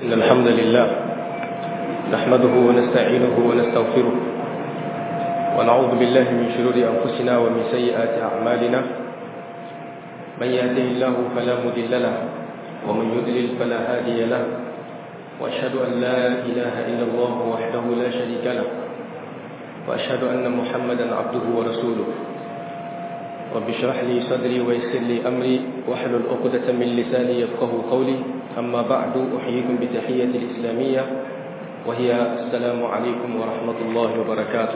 إن الحمد لله نحمده ونستعينه ونستغفره ونعوذ بالله من شرور أنفسنا ومن سيئات أعمالنا من يهده الله فلا مضل له ومن يضلل فلا هادي له وأشهد أن لا إله إلا الله وحده لا شريك له وأشهد أن محمدا عبده ورسوله رب اشرح لي صدري ويسر لي أمري واحلل عقدة من لساني يفقه قولي أما بعد أحييكم بتحية الإسلامية وهي السلام عليكم ورحمة الله وبركاته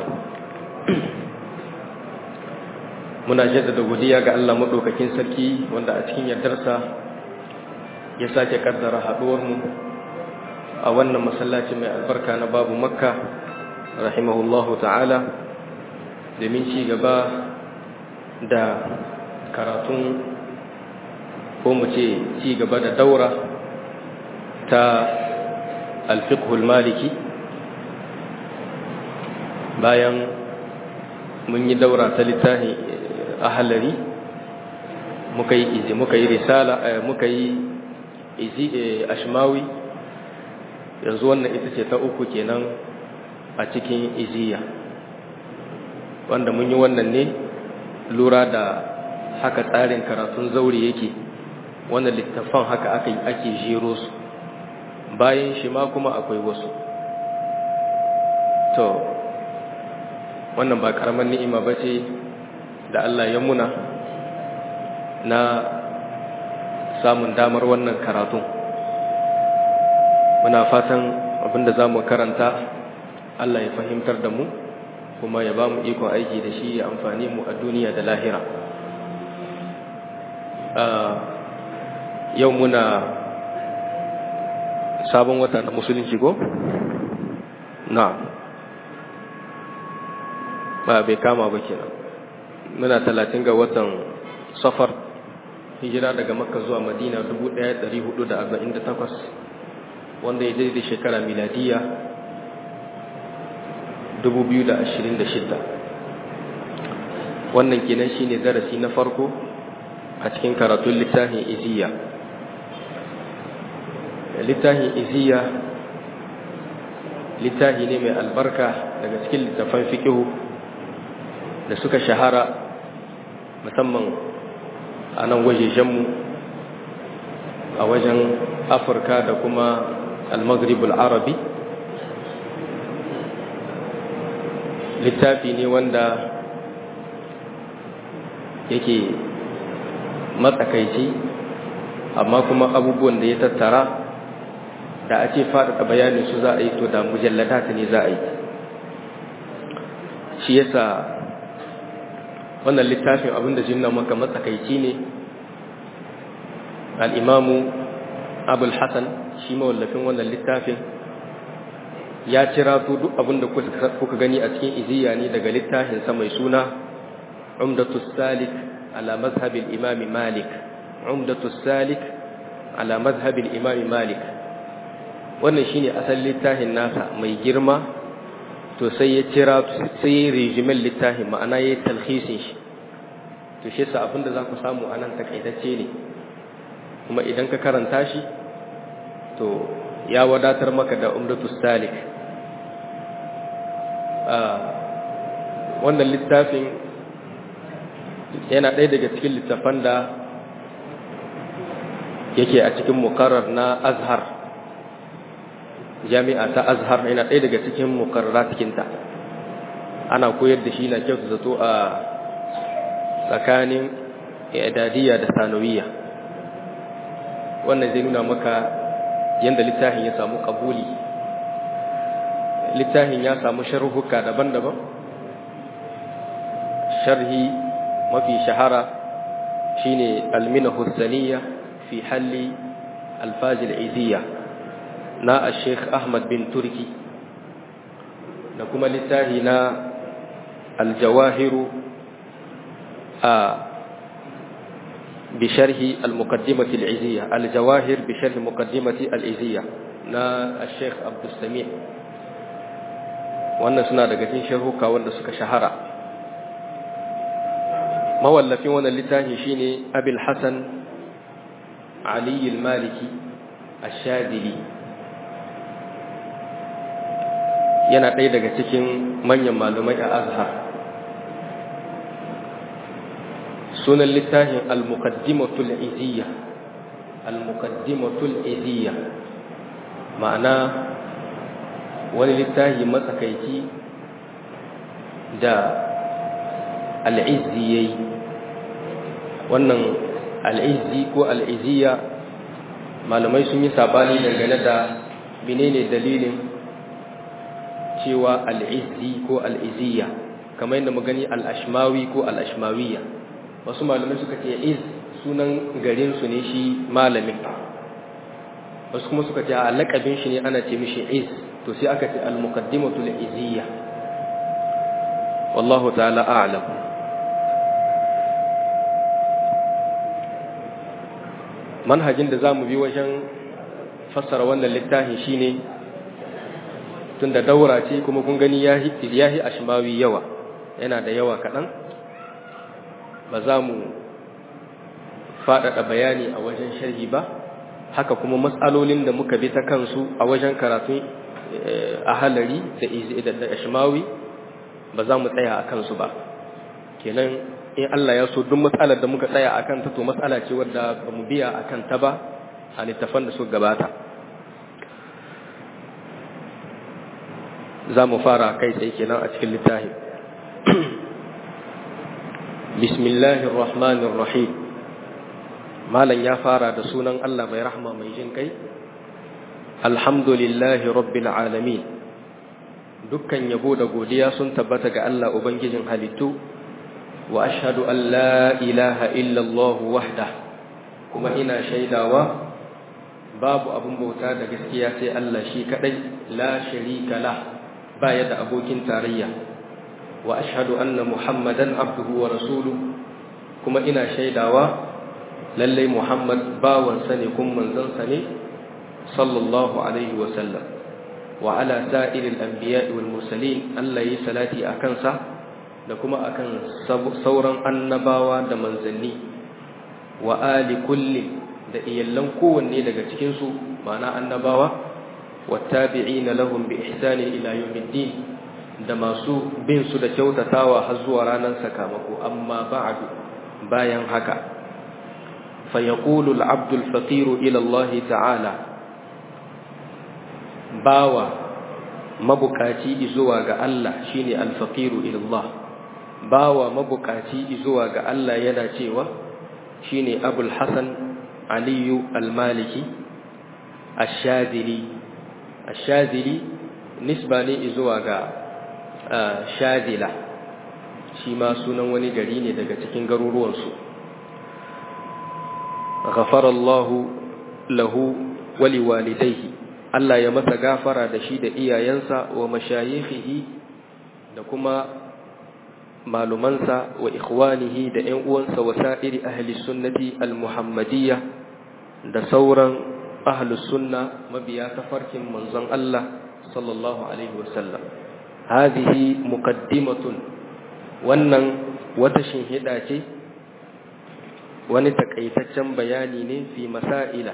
muna jaddada godiya ga Allah madaukakin sarki wanda a cikin yardarsa ya sake kaddara haduwar mu a wannan masallaci mai albarka na babu makka rahimahullahu ta'ala domin ci gaba da karatun ko mu ce ci gaba da daura ta alfiqhul maliki bayan mun yi daura ta littafi ahalari muka yi izi muka yi risala muka yi izi ashmawi yanzu wannan ita ce ta uku kenan a cikin iziya wanda mun yi wannan ne lura da haka tsarin karatun zauri yake wannan littafan haka aka ake jero su bayan shi ma kuma akwai wasu to wannan ba karamar ni'ima ba ce da Allah ya muna na samun damar wannan karatun muna fatan abinda za mu karanta Allah ya fahimtar da mu kuma ya ba mu ikon aiki da shi ya amfani mu a duniya da lahira yau muna sabon wata na musulunci ko? na ba bai kama ba kenan muna talatin ga watan safar hijira daga makka zuwa madina 1448 wanda ya daidai shekara miladiya 2026 wannan kenan shine darasi na farko a cikin karatun littafin iziya littafin iziya littafi ne mai albarka daga cikin littafan fikihu da suka shahara musamman a nan wajejenmu a wajen afirka da kuma al-maghribul arabi littafi ne wanda yake matsakaici amma kuma abubuwan da ya tattara da a ce faɗaɗa bayanin su za a yi to da mujallata ne za a yi shi yasa wannan littafin abinda jinna maka matsakaici ne al'imamu abul hassan shi mawallafin wannan littafin ya cira to duk abinda kuka gani a cikin iziya ne daga littafinsa mai suna umdatu salik ala mazhabin imami malik umdatu salik ala mazhabin imami malik wannan shine asalin littafin nasa mai girma to sai ya cira sai ya rijimin littafin ma'ana ya yi talhisin shi to shi sa abinda za ku samu a nan takaitacce ne kuma idan ka karanta shi to ya wadatar maka da umdatu salik wannan littafin yana ɗaya daga cikin littafan da yake a cikin mukarar na azhar jami'a ta azhar yana ɗaya daga cikin mukarrara cikinta ana koyar da shi na kyau zato a tsakanin idadiyya da sanawiya wannan zai nuna maka yadda littafin ya samu kabuli littafin ya samu sharhuka daban-daban sharhi mafi shahara shine almina hussaniya fi halli alfazil iziyya na Sheikh Ahmad bin Turki da kuma littafi na Al-Jawahiru a bisharhi al-muqaddimati al-iziyya al-jawahir bisharhi muqaddimati al-iziyya na Sheikh Abdul Sami wannan suna daga cikin sharhuka wanda suka shahara mawallafin wannan littafi shine Abil Hasan Ali al-Maliki ash-Shadili yana ɗaya daga cikin manyan malumai a azhar sunan littafin al-muqaddimatul iziyya al-muqaddimatul iziyya ma'ana wani littafi matsakaici da al'izzi yayi wannan al'izzi ko al'iziyya malamai sun yi sabani dangane da menene dalilin cewa al'izzi ko al'iziyya kamar yadda magani al'ashmawi ko al'ashmawiyya wasu malamai suka ce iz sunan garinsu ne shi malamin wasu kuma suka ce a lakabin shi ne ana ce mishi iz to sai aka ce al-muqaddimatu al-iziyya wallahu ta'ala a'lam manhajin da zamu bi wajen fassara wannan littafi shine tunda daura ce kuma kun gani yahi yahi ashmawi yawa yana da yawa kadan ba za mu faɗaɗa bayani a wajen sharhi ba haka kuma matsalolin da muka bi ta kansu a wajen karatun a halari da ashmawi ba za mu tsaya a kansu ba kenan in Allah ya so duk matsalar da muka tsaya a kanta to matsala ce wadda ba mu biya a kanta ba a littafan da suka gabata za mu fara kai tsaye kenan a cikin littafi bismillahir rahmanir rahim malam ya fara da sunan Allah mai rahma mai jin kai alhamdulillahi rabbil alamin dukkan yabo da godiya sun tabbata ga Allah ubangijin halittu wa ashhadu an la ilaha illa Allah wahda kuma ina shaidawa babu abun bauta da gaskiya sai Allah shi kadai la sharika la baya da abokin tarayya wa ashhadu anna muhammadan abduhu wa rasuluhu kuma ina shaidawa lallai Muhammad bawansa ne kun manzansa ne sallallahu alaihi wa sallam wa ala sa'iril anbiya'i wal mursalin Allah yi salati a kansa da kuma akan sauran annabawa da manzanni wa ali kulli da iyallan kowanne daga cikin su ma'ana annabawa wattabi'ina lahum bi ihsani ila yawmiddin da masu bin su da kyautatawa har zuwa ranar sakamako amma ba'du bayan haka فيقول العبد الفقير إلى الله تعالى باوى مبكاتي إزواغ الله شيني الفقير إلى الله باوى مبكاتي إزواغ الله يناتيوى شيني أبو الحسن علي المالكي الشاذلي الشاذلي نسبة إزواغ شاذلة شيما سنن ونجريني daga cikin garuruwansu غفر الله له ولوالديه Allah ya masa gafara da shi da iyayensa wa mashayikhihi da kuma malumansa wa ikhwanihi da ƴan uwansa wa sa'iri ahli sunnati al-muhammadiyya da sauran ahli sunna mabiya tafarkin manzon Allah sallallahu alaihi wasallam hadhihi muqaddimatun wannan wata shinhida ce wani takaitaccen bayani ne fi masaila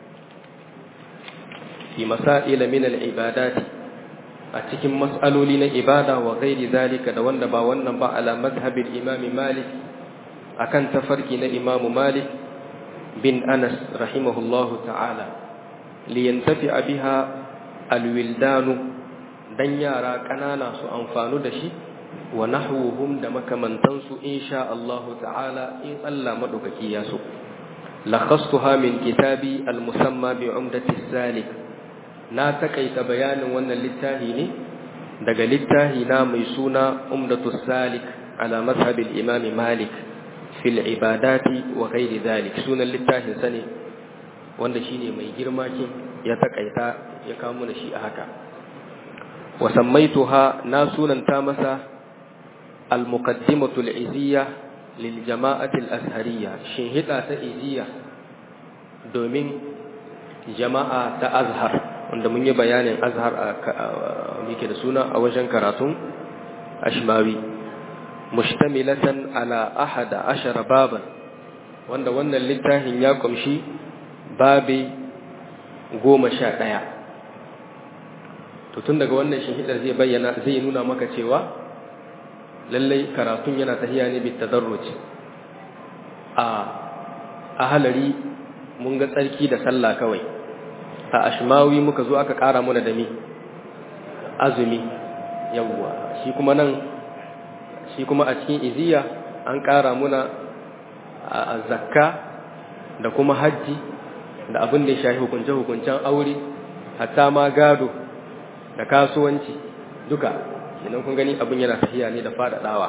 fi masaila min al-ibadati a cikin mas'aloli na ibada wa ghairi zalika da wanda ba wannan ba ala madhhabil imam malik akan tafarki na imam malik bin anas rahimahullahu ta'ala liyantafi'a biha alwildanu dan yara kanana su amfanu da shi wa nahwuhum da makamantansu insha Allah ta'ala in Allah madaukaki ya so lakhastuha min kitabi al-musamma bi umdati salik na takaita bayanin wannan littafi ne daga littafi na mai suna umdatu salik ala mazhab al-imam malik fil ibadati wa ghairi dhalik sunan littafin sa ne wanda shine mai girma kin ya takaita ya kawo mana shi a haka wa sammaituha na sunanta masa المقدمة العزية للجماعة الأزهرية شهدة إزية دومين جماعة أزهر wanda mun yi bayanin azhar a muke da suna a wajen karatun ashmawi mustamilatan ala ahada ashara baban wanda wannan littafin ya kumshi babi goma sha ɗaya to tun daga wannan shahidar zai bayyana zai nuna maka cewa lallai karatun yana tahiya ne bit tadarruj a a halari mun ga tsarki da sallah kawai a ashmawi muka zo aka ƙara mana da mi azumi yawwa shi kuma nan shi kuma a cikin iziya an ƙara muna a zakka da kuma hajji da abin da ya shafi hukunce-hukuncen aure hatta ma gado da kasuwanci duka idan kun gani abin yana tafiya ne da faɗaɗawa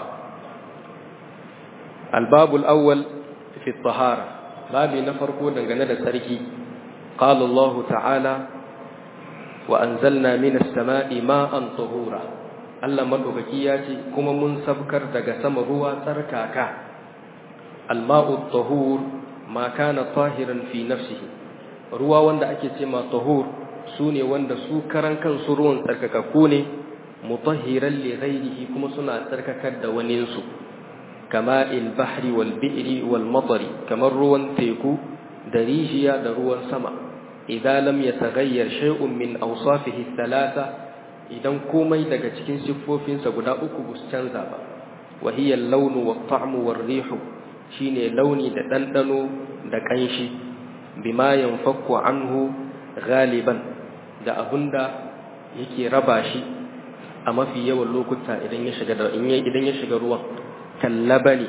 albabul awwal fi tahara babi na farko dangane da sarki qala Allah ta'ala wa anzalna minas sama'i ma'an tahura Allah madaukaki ya ce kuma mun sabkar daga sama ruwa tsarkaka alma'u tahur ma kana tahiran fi nafsihi ruwa wanda ake ce ma tahur sune wanda su karan kansu ruwan tsarkakakku ne mutahhiran li ghairihi kuma suna tsarkakar da waninsu kama il bahri wal bi'ri wal matari kamar ruwan teku da rijiya da ruwan sama idan lam yataghayyar shay'un min awsafihi thalatha idan komai daga cikin siffofinsa guda uku ba su canza ba wa hiya al-launu wa tamu wa rihu shine launi da ɗanɗano da ƙanshi bima yanfakku anhu galiban da abunda yake raba shi a mafi yawan lokuta idan ya shiga da idan ya shiga ruwan kallabani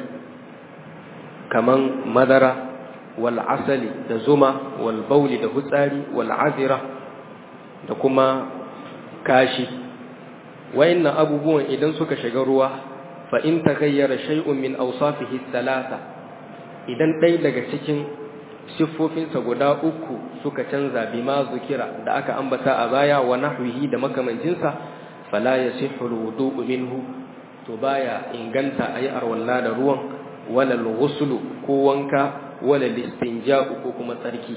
kaman madara wal asali da zuma wal bauli da hutsari wal azira da kuma kashi wayannan abubuwan idan suka shiga ruwa fa in taghayyara shay'un min awsafihi thalatha idan ɗaya daga cikin siffofinsa guda uku suka canza bima zukira da aka ambata a baya wa nahwihi da makamancinsa fala yasihhu alwudu'u minhu to baya inganta ayi arwalla da ruwan wala alghuslu ko wanka wala listinja'u ko kuma tsarki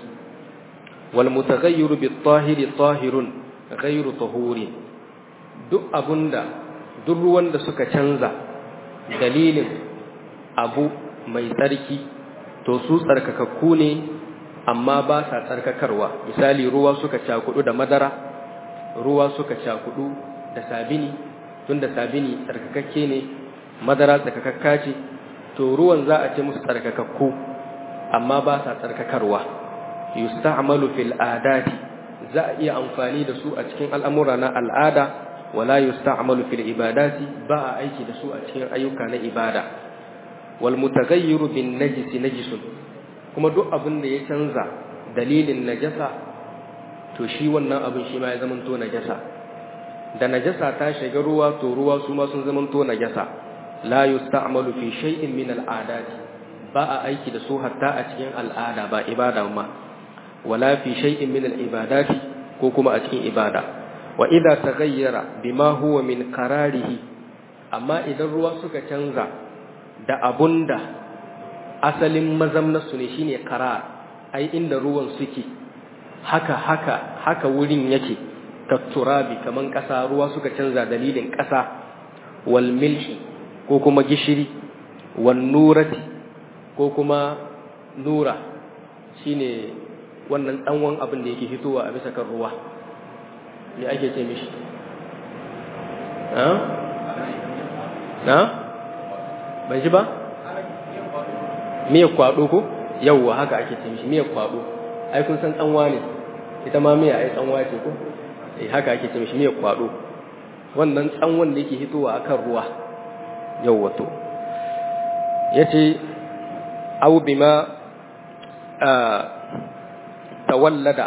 wal mutaghayyiru bit tahiri tahirun ghayru tahurin duk abunda duk ruwan da suka canza dalilin abu mai tsarki to su tsarkakakku ne amma ba sa tsarkakarwa misali ruwa suka cakudu da madara ruwa suka cakudu da sabini tunda sabini tsarkakakke ne madara tsarkakakka ce to ruwan za a ce musu tsarkakakku amma ba sa tsarkakarwa yusta'malu fil adati za a iya amfani da su a cikin al'amura na al'ada wala yusta'malu fil ibadati ba a aiki da su a cikin ayyuka na ibada wal mutaghayyiru bin najisi najisun kuma duk abin da ya canza dalilin najasa to shi wannan abin shi ma ya zamanto najasa da najasa ta shiga ruwa to ruwa su ma sun zamanto najasa la yusta'malu fi shay'in min al'adati ba a aiki da su hatta a cikin al'ada ba ibada ma wala fi shay'in min al'ibadati ko kuma a cikin ibada wa idza taghayyara bima huwa min qararihi amma idan ruwa suka canza da abunda asalin mazamnasu ne shine qarar ai inda ruwan suke haka haka haka wurin yake katturabi kaman ƙasa ruwa suka canza dalilin ƙasa wal milhi ko kuma gishiri wan nurati ko kuma nura shine wannan danwan abin da yake fitowa a bisa kan ruwa me ake ce mishi ha na ban shi ba miyar kwado ko yawwa haka ake ce mishi miyar kwado ai kun san tsanwa ne ita ma miya ai tsanwa ce ko eh haka ake ce mishi miyar kwado wannan tsanwan da yake hitowa akan ruwa yawwa to yace aw bima tawallada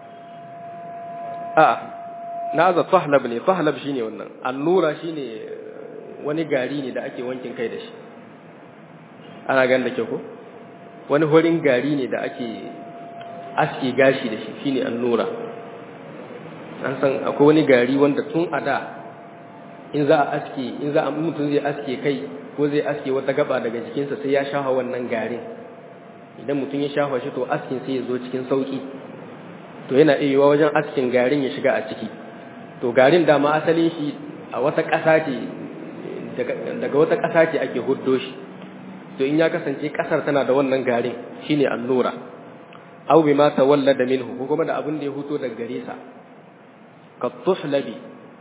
a na za fahlab ne fahlab shine wannan annura shine wani gari ne da ake wankin kai da shi ana gan da ke ko wani horin gari ne da ake aske gashi da shi shine annura an san akwai wani gari wanda tun a da in za a aske in za a mutum zai aske kai ko zai aske wata gaba daga jikinsa sai ya shafa wannan garin idan mutum ya shafa shi to askin sai ya zo cikin sauki to yana iya yiwa wajen askin garin ya shiga a ciki to garin dama asalin shi a wata ƙasa ce daga wata ƙasa ce ake huddo shi to in ya kasance ƙasar tana da wannan garin shine annura aw bima tawallada minhu ko kuma da abin da ya huto daga gare sa ka tuhlabi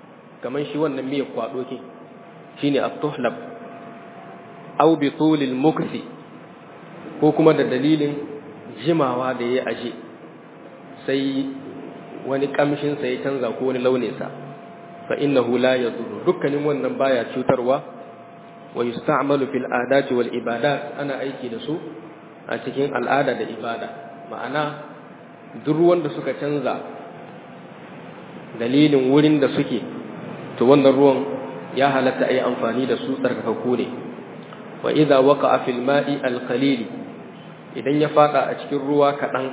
kaman shi wannan miyar kwado ke shine at-tuhlab aw bi tulil mukthi ko kuma da dalilin jimawa da ya aje sai wani kamshin sa ya canza ko wani launin sa fa innahu la yadur dukkanin wannan baya cutarwa wa yusta'malu fil adati wal ibadat ana aiki da su a cikin al'ada da ibada ma'ana duk ruwan da suka canza dalilin wurin da suke to wannan ruwan ya halatta ayi amfani da su tsarkakakku ne wa idza waqa'a fil ma'i al qalil idan ya fada a cikin ruwa kadan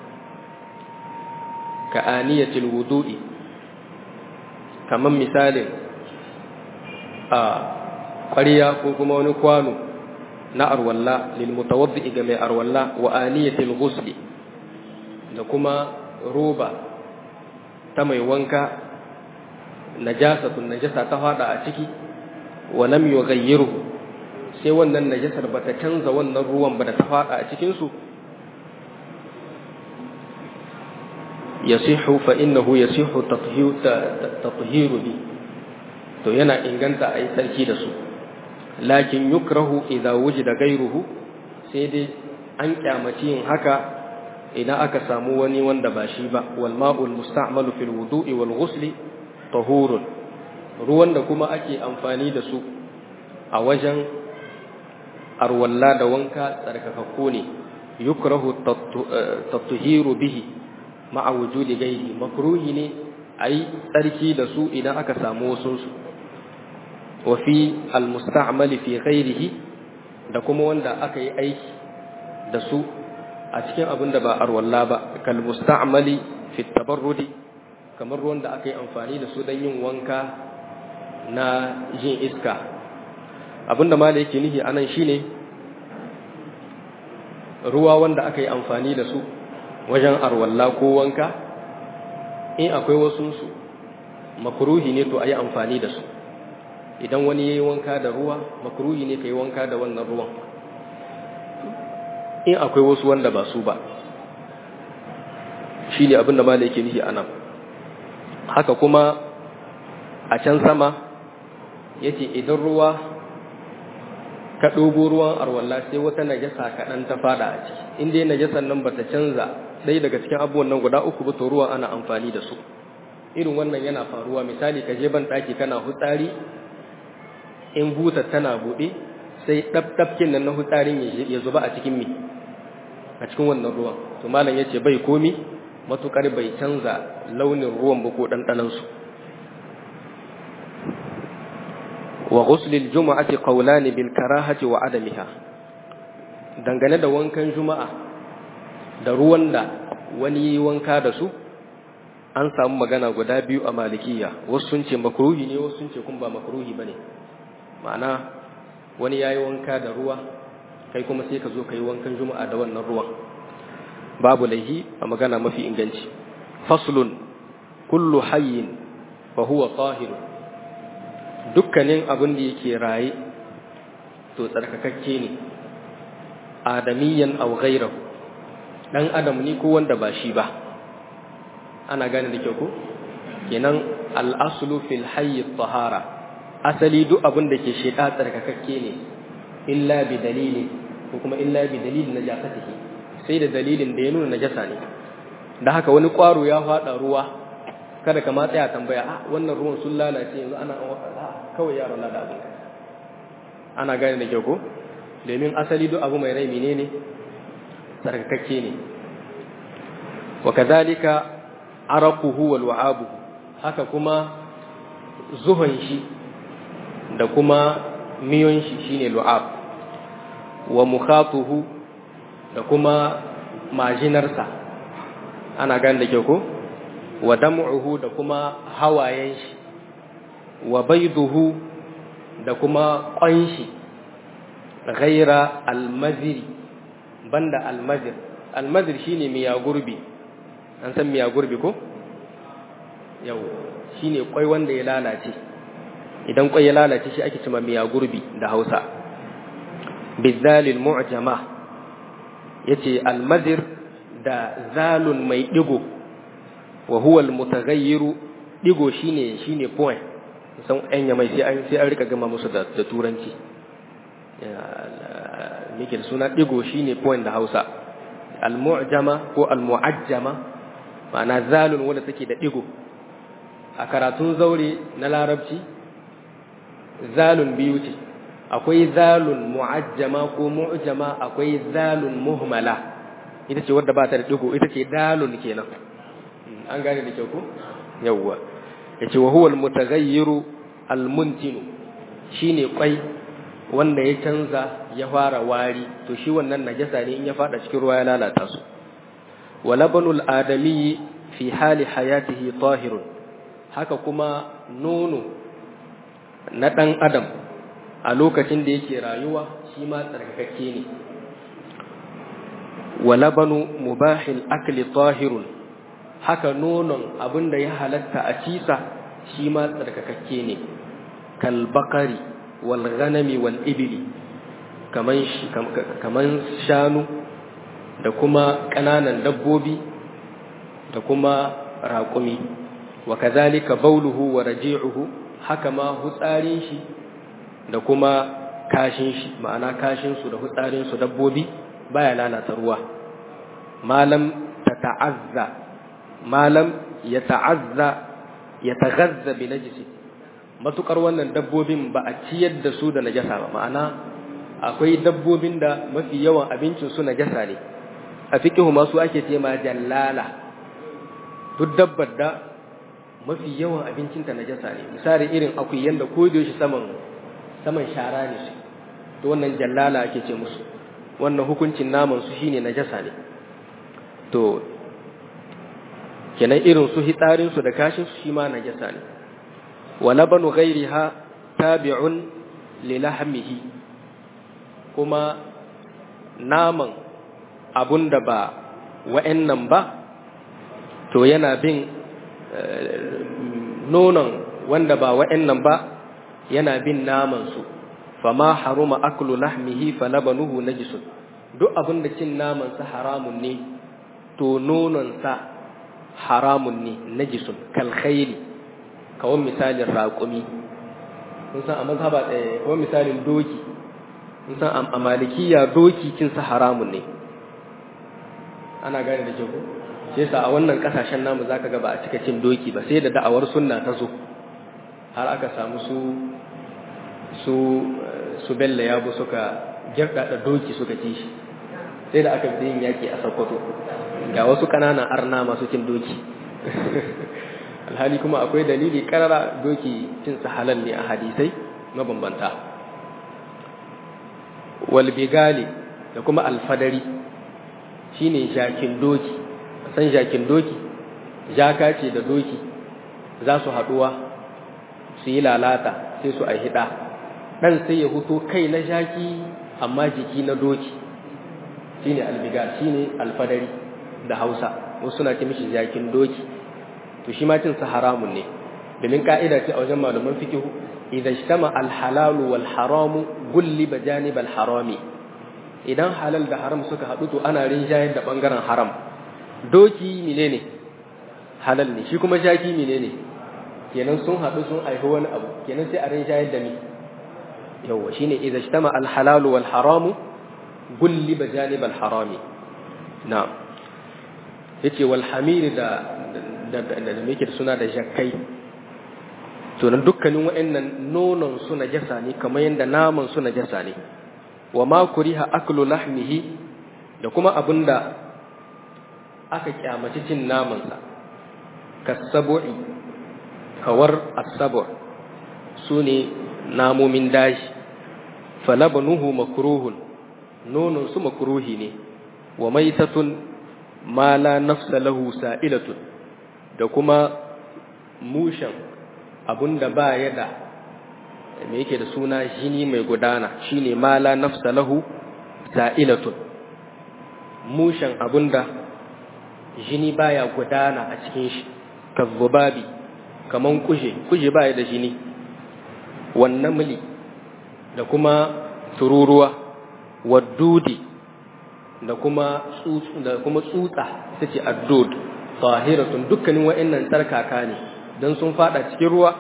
ka aniyatil wudu'i kaman misalin a ƙwariya ko kuma wani kwano na arwalla lil mutawaddi ga mai arwalla wa aniyatil ghusli da kuma roba ta mai wanka najasatun najasa ta fada a ciki wa lam yughayyiru sai wannan najasar bata canza wannan ruwan ba da ta fada a cikin su yasihu fa innahu yasihu tathiru bi to yana inganta a yi sarki da su lakin yukrahu idza wujida gairuhu sai dai an kyamaci yin haka idan aka samu wani wanda ba shi ba wal ma'ul musta'malu fil wudu'i wal ghusli tahurun ruwan da kuma ake amfani da su a wajen arwalla da wanka tsarkakakku ne yukrahu tatuhiru bihi ma'a wujudi gairi makruhi ne ayi tsarki da su idan aka samu wasu su wa fi almusta'mali fi ghairihi da kuma wanda aka yi aiki da su a cikin abin da ba arwalla ba kal musta'mali fi tabarrudi kamar ruwan da aka yi amfani da su don yin wanka na jin iska abin da mala yake nihi anan shine ruwa wanda aka yi amfani da su wajen arwalla ko wanka in akwai wasunsu makruhi ne to a yi amfani da su idan wani ya yi wanka da ruwa makruhi ne ka yi wanka da wannan ruwan in akwai wasu wanda ba su ba shi ne abinda ma da yake nihi a nan haka kuma a can sama ya ce idan ruwa ka ɗogo ruwan arwallah sai wata najasa kaɗan ta fada a ciki in dai najasan nan ba ta canza ɗaya daga cikin abubuwan nan guda uku ba to ruwa ana amfani da su irin wannan yana faruwa misali ka je ban ɗaki kana hutsari in buta tana buɗe sai ɗabɗabkin nan na hutsarin ya zuba a cikin mi a cikin wannan ruwan to malam ya ce bai komi matuƙar bai canza launin ruwan ba ko ɗanɗanansu wa ghuslil juma'ati qawlani bil karahati wa adamiha dangane da wankan juma'a da ruwan da wani wanka da su an samu magana guda biyu a malikiya wasu sun ce makruhi ne wasu sun ce kun ba makruhi bane ma'ana wani yayi wanka da ruwa kai kuma sai ka zo kai wankan juma'a da wannan ruwan babu laihi a magana mafi inganci faslun kullu hayyin fa huwa tahir dukkanin abin da yake raye to tsarkakakke ne adamiyan aw ghayrahu dan adam ne ko wanda ba shi ba ana gane da kyau ko kenan al-aslu fil hayy tahara asali duk abin da ke sheda tsarkakakke ne illa bi dalili ko kuma illa bi dalilin najasatihi sai da dalilin da ya nuna najasa ne da haka wani kwaro ya fada ruwa kada ka ma tsaya tambaya a wannan ruwan sun lalace yanzu ana kawai yaron na da abin ana gane da kyau ko domin asali duk abu mai rai menene tsarkakakke ne wa kadhalika araquhu wal wa'abuhu haka kuma zuhun shi da kuma miyon shi shine lu'ab wa mukhatuhu da kuma majinarsa ana gane da kyau ko wa dam'uhu da kuma hawayen shi wa baiduhu da kuma ƙwanshi ghaira almaziri banda almazir almazir shine miya gurbi an san miya gurbi ko yau shine kwai wanda ya lalace idan kwai ya lalace shi ake cewa miya gurbi da Hausa bizalil mu'jama yace almazir da zalun mai digo wa huwa almutaghayyiru digo shine shine point san ɗan yamai sai an sai an rika gama musu da da turanci mike da suna digo shine point da Hausa al-mu'jama ko al-mu'ajjama ma'ana zalun wanda take da digo a karatun zaure na larabci zalun biyu ce akwai zalun mu'ajjama ko mu'jama akwai zalun muhmala ita ce wadda ba ta da digo ita ce dalun kenan an gane da kyau ko yawwa yace wa huwa al-mutaghayyiru al-muntinu shine kwai wanda ya canza ya fara wari to shi wannan najasa ne in ya fada cikin ruwa ya lalata su wa labanul adami fi hali hayatihi tahirun haka kuma nono na dan adam a lokacin da yake rayuwa shi ma tsarkakakke ne wa labanu mubahil akli tahirun haka nonon abinda ya halatta a cisa shi ma tsarkakakke ne kal bakari wal ghanami wal ibli kaman kaman shanu da kuma ƙananan dabbobi da kuma raƙumi wa kazalika bauluhu wa raji'uhu haka ma hutsarin shi da kuma kashin shi ma'ana kashin su da hutsarin su dabbobi baya lalata ruwa malam tata'azza malam ya ta'azza ya taghazza bi najisi matukar wannan dabbobin ba a ciyar da su da najasa ba ma'ana akwai dabbobin da mafi yawan abincin su najasa ne a fiqhu ma su ake ce ma jallala duk dabbar da mafi yawan abincin ta najasa ne misali irin akuyan da ko da shi saman saman shara ne su to wannan jallala ake ce musu wannan hukuncin naman su shine najasa ne to kenan irin su hitsarin su da kashin su shi ma najasa ne wa labanu ghairiha tabi'un li lahmihi kuma naman abunda ba wa'annan ba to yana bin nonon wanda ba wa'annan ba yana bin naman su fama haruma aklu lahmihi falabanuhu najisun duk abinda cin naman sa haramun ne to nonon sa haramun ne najisun kal khayli kawon misalin raƙumi kun san a mazhaba ɗaya kawon misalin doki kun san a malikiya doki cinsa haramun ne ana gane da kyau sai sa a wannan kasashen namu zaka ga ba a cika cin doki ba sai da da'awar sunna ta zo har aka samu su su su bella yabo suka girɗaɗa doki suka ci shi sai da aka yin yaki a Sokoto ga wasu ƙananan arna masu cin doki alhali kuma akwai dalili karara doki cin halal ne a hadisai mabambanta wal bigali da kuma alfadari shine jakin doki san jakin doki jaka ce da doki za su haduwa su yi lalata sai su aihida dan sai ya huto kai na jaki amma jiki na doki shine albigal shine alfadari da Hausa wasu suna ce mishi jakin doki to shi ma cin sa haramun ne domin ka'ida ce a wajen malaman fiqh idza ijtama al halal wal haram gulliba janib al harami idan halal da haram suka hadu to ana rinjayar da bangaren haram doki menene halal ne shi kuma jaki menene kenan sun hadu sun aihu wani abu kenan sai a rinjayar da ni yawa shine idza ijtama al halal wal haram gulliba janib al harami na'am yace wal hamir da da muke da suna da jakkai to nan dukkanin wa'annan nonon su najasa ne kamar yadda naman su najasa ne wa ma kuriha aklu lahmihi da kuma abinda aka kyamaci cin naman sa kasabu'i kawar asabu sune namomin daji falabanuhu makruhun nonon su makruhi ne wa maitatun ma la nafsa lahu sa'ilatun da kuma mushen abunda ba ya da me yake da suna jini mai gudana shine mala nafsa lahu sa'ilatun mushen abunda jini baya gudana a cikin shi kazzubabi kaman kuje kuje baya da jini wannan muli da kuma tururuwa waddudi da kuma tsutsa da kuma tsutsa ita ce addud tahiratun dukkanin wa'annan tsarkaka ne dan sun fada cikin ruwa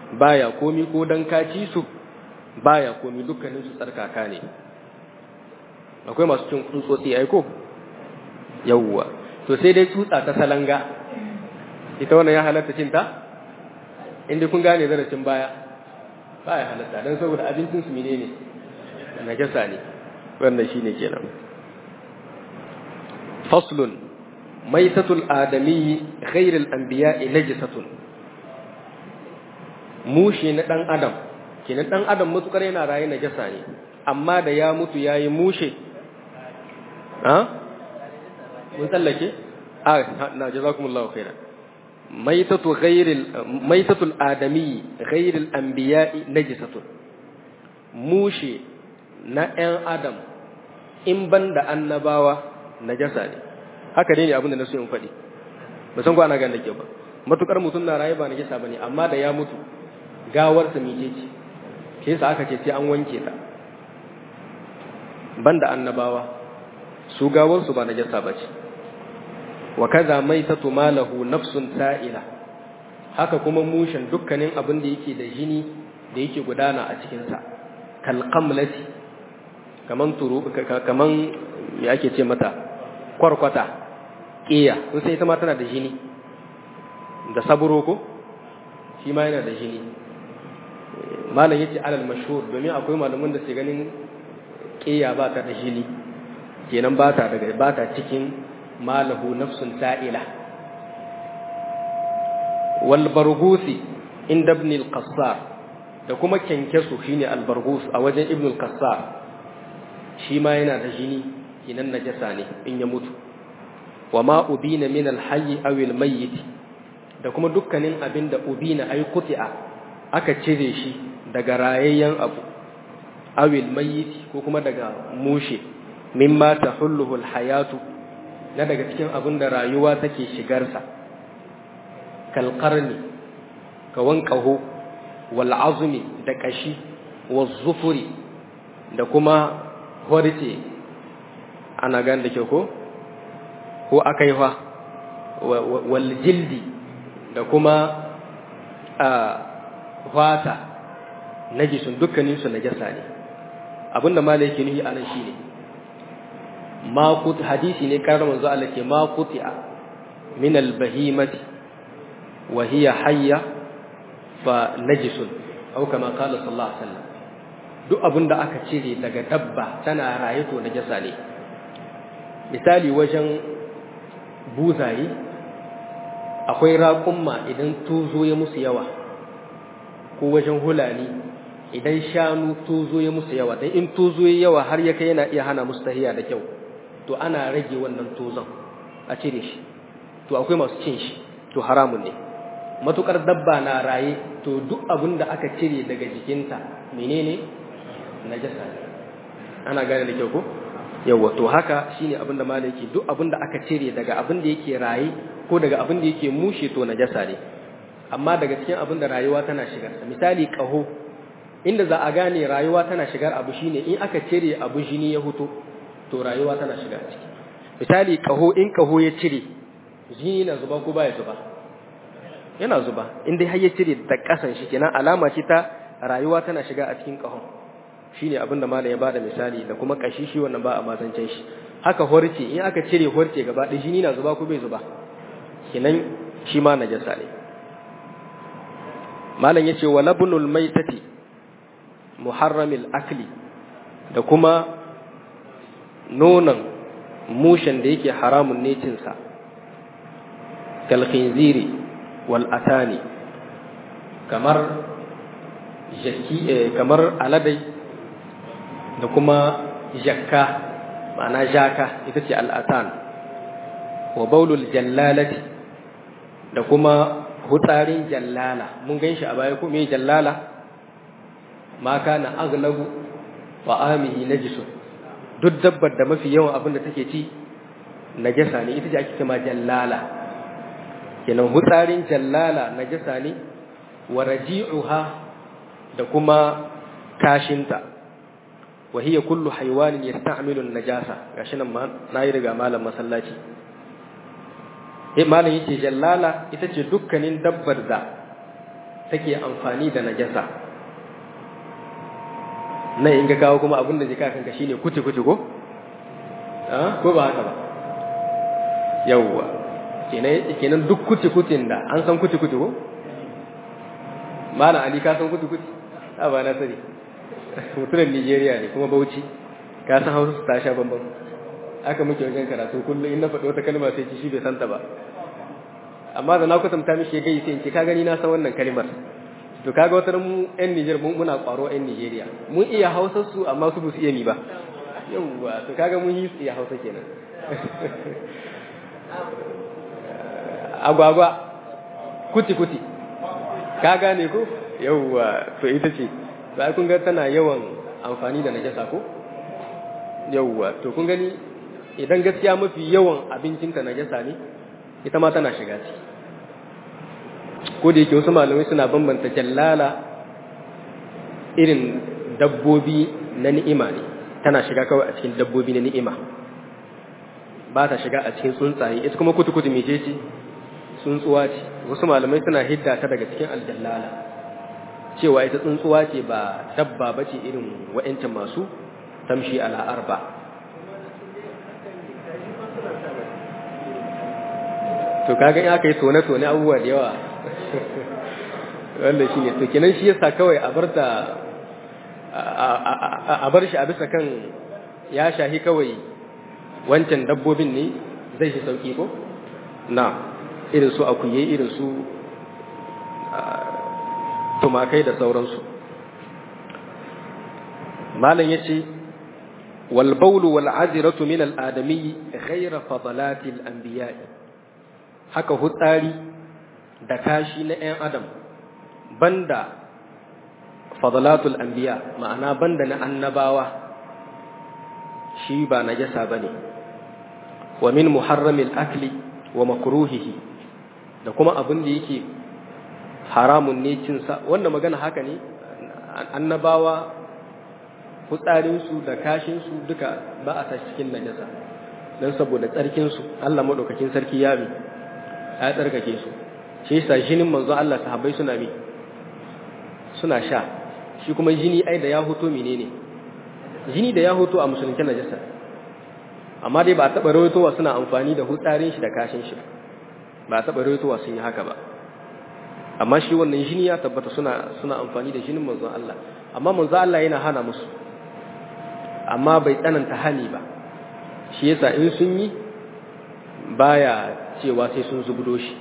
baya komi ko dan ka ci su baya komi dukkanin su tsarkaka ne akwai masu cin tsutsotsi ai ko yawwa to sai dai tsutsa ta salanga ita wannan ya halatta cin ta inda kun gane zarafin baya baya halatta dan saboda abincin su menene najasa ne wannan shine kenan faslun maitatul adami ghairil anbiya'i najisatun mushe na dan adam kenan dan adam mutukar yana raye najasa ne amma da ya mutu yayi mushe ha mun tsallake a na jazakumullahu khairan maitatu ghairil maitatul adami ghairil anbiya'i najisatun mushe na ɗan adam in banda annabawa najasa ne haka ne abin da na so in faɗi ba san ko ana ganin ke ba matukar mutum na raye ba najasa bane amma da ya mutu gawar sa mice ce ke yasa aka ce sai an wanke ta banda annabawa su gawar su ba najasa bace wa kaza maitatu malahu nafsun sa'ila haka kuma mushin dukkanin abin da yake da jini da yake gudana a cikin sa kal qamlati kaman turu kaman me ake ce mata kwarkwata ƙiya kun sai ita ma tana da jini da saburo ko shi ma yana da jini malam yace alal mashhur domin akwai malaman da ke ganin ƙiya ba ta da jini kenan ba ta daga ba ta cikin malahu nafsun sa'ila wal bargusi inda ibn al-qassar da kuma kenkesu shine al bargus a wajen ibn al-qassar shi ma yana da jini kinan najasa ne in ya mutu wa ma ubina min al-hayy aw al-mayyit da kuma dukkanin abin da ubina ay quti'a aka cire shi daga rayayyen abu aw al-mayyit ko kuma daga mushe mimma tahulluhu al-hayatu na daga cikin abin da rayuwa take shigarsa kal qarni kawan qahu wal azmi da kashi wal zufuri da kuma horce ana gan da ke ko ko akaifa wal jildi da kuma a fata najisun dukkanin su najasa ne abinda malai yake nuhi anan shine ma kut hadisi ne karar manzo Allah ke ma kuti'a min al bahimati wa hiya hayya fa najisun au kama qala sallallahu alaihi wasallam duk abin da aka cire daga dabba tana raye to najasa ne misali wajen buzaye akwai raƙumma idan tuzo ya musu yawa ko wajen hulani idan shanu tuzo ya musu yawa dan in tuzo ya yawa har ya kai yana iya hana musu tahiya da kyau to ana rage wannan tuzon a cire shi to akwai masu cin shi to haramun ne matukar dabba na raye to duk abin da aka cire daga jikinta menene najasa ne ana gane da kyau ko yawa to haka shine abin da malai yake duk abin da aka cire daga abin da yake raye ko daga abin da yake mushe to najasa ne amma daga cikin abin da rayuwa tana shigar misali kaho inda za a gane rayuwa tana shigar abu shine in aka cire abu jini ya huto to rayuwa tana shiga ciki misali kaho in kaho ya cire jini na zuba ko baya zuba yana zuba in dai har ya cire da kasan shi kenan alama ce ta rayuwa tana shiga a cikin kahon shine abin da malam ya bada misali da kuma kashi shi wannan ba a mazancin shi haka horce in aka cire horce gaba da jini na zuba ko bai zuba kenan shi ma najasa ne malam yace wa labnul maitati muharramil akli da kuma nonon mushen da yake haramun ne cinsa kal khinziri wal atani kamar jaki kamar aladai da kuma jakka ma'ana jaka ita ce al'atan wa baulul jallalati da kuma hutsarin jallala mun gan shi a baya ko me jallala ma kana aglabu wa amihi najisun duk dabbar da mafi yawan abin da take ci najasa ne ita ce ake cewa jallala kenan hutsarin jallala najasa ne wa raji'uha da kuma kashinta wa hiya kullu haywanin yasta'milu an-najasa gashi nan ma nayi riga malam masallaci eh malam yace jallala ita ce dukkanin dabbar da take amfani da najasa nan in ga kawo kuma abin da jika kanka shine kuti kuti ko ko ba haka ba yawwa kenan duk kuti kutin da an san kuti kuti ko malam ali ka san kuti kuti a ba na sani mutumin nigeria ne kuma bauchi ka san hausa ta sha bambam aka muke wajen karatu kullum in na faɗi wata kalma sai ci shi bai santa ba amma da na kwatanta mishi gai sai in ce ka gani na san wannan kalmar to kaga wata mu yan Niger mun muna kwaro yan Nigeria mun iya Hausa su amma su su iya ni ba yawwa to kaga mun yi su iya Hausa kenan agwagwa kuti kuti ka gane ko yawwa to ita ce ba kun ga tana yawan amfani da najasa ko yawwa to kun gani idan gaskiya mafi yawan abincinta najasa ne ita ma tana shiga ciki ko da yake wasu malamai suna bambanta jallala irin dabbobi na ni'ima ne tana shiga kawai a cikin dabbobi na ni'ima ba ta shiga a cikin tsuntsaye ita kuma kutu-kutu mece ce tsuntsuwa ce wasu malamai suna hidda ta daga cikin aljallala cewa ita tsuntsuwa ce ba dabba ba ce irin wa'yancin masu tamshi ala'ar ba to kaga in aka yi tone-tone abubuwa da yawa wanda shi ne to kenan shi yasa kawai a bar ta a bar shi a bisa kan ya shahi kawai wancan dabbobin ne zai shi sauki ko na irin su akuye irin su tumakai da sauransu malam ya ce walbaulu wal'aziratu min al'adami ghaira fadalatil anbiya'i haka hutsari da kashi na ‘yan adam banda fadalatul anbiya ma'ana banda na annabawa shi ba najasa ba ne wa min muharramil akli wa makruhihi da kuma abin da yake haramun ne cinsa wanda magana haka ne annabawa fitsarinsu da kashinsu duka ba a tashi cikin najasa don saboda tsarkinsu Allah maɗaukakin sarki ya mi ya tsarkake su shi yasa jinin manzo Allah sahabbai suna mi suna sha shi kuma jini ai da ya hoto menene jini da ya hoto a musulunci najasa amma dai ba a taɓa rawaitowa suna amfani da hutsarin shi da kashin shi ba a taɓa rawaitowa sun yi haka ba amma shi wannan jini ya tabbata suna suna amfani da jinin manzon Allah amma manzon Allah yana hana musu amma bai tsananta hani ba shi yasa in sun yi baya cewa sai sun zubdo shi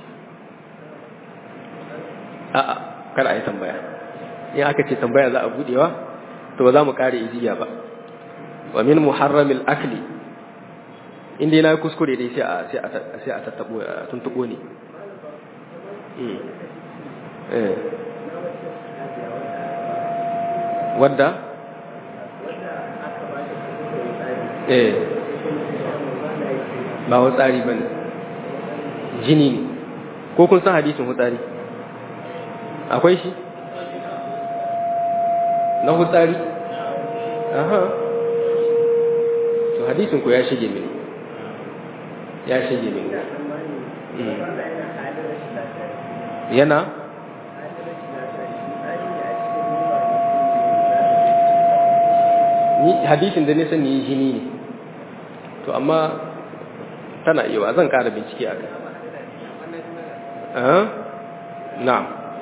a'a kada a yi tambaya in aka ce tambaya za a budewa to ba za mu kare iziya ba wa min muharramil akli inda na kuskure dai sai a sai a sai a tattabo a tuntubo ne eh wadda eh ba hutsari ba ne jini ne ko kun san hadisin hutsari akwai shi na hutsari aha to hadisin ku ya shige mini ya shige mini yana ni hadisin da nisan ni jini ne to amma tana iya zan kara bincike a kai na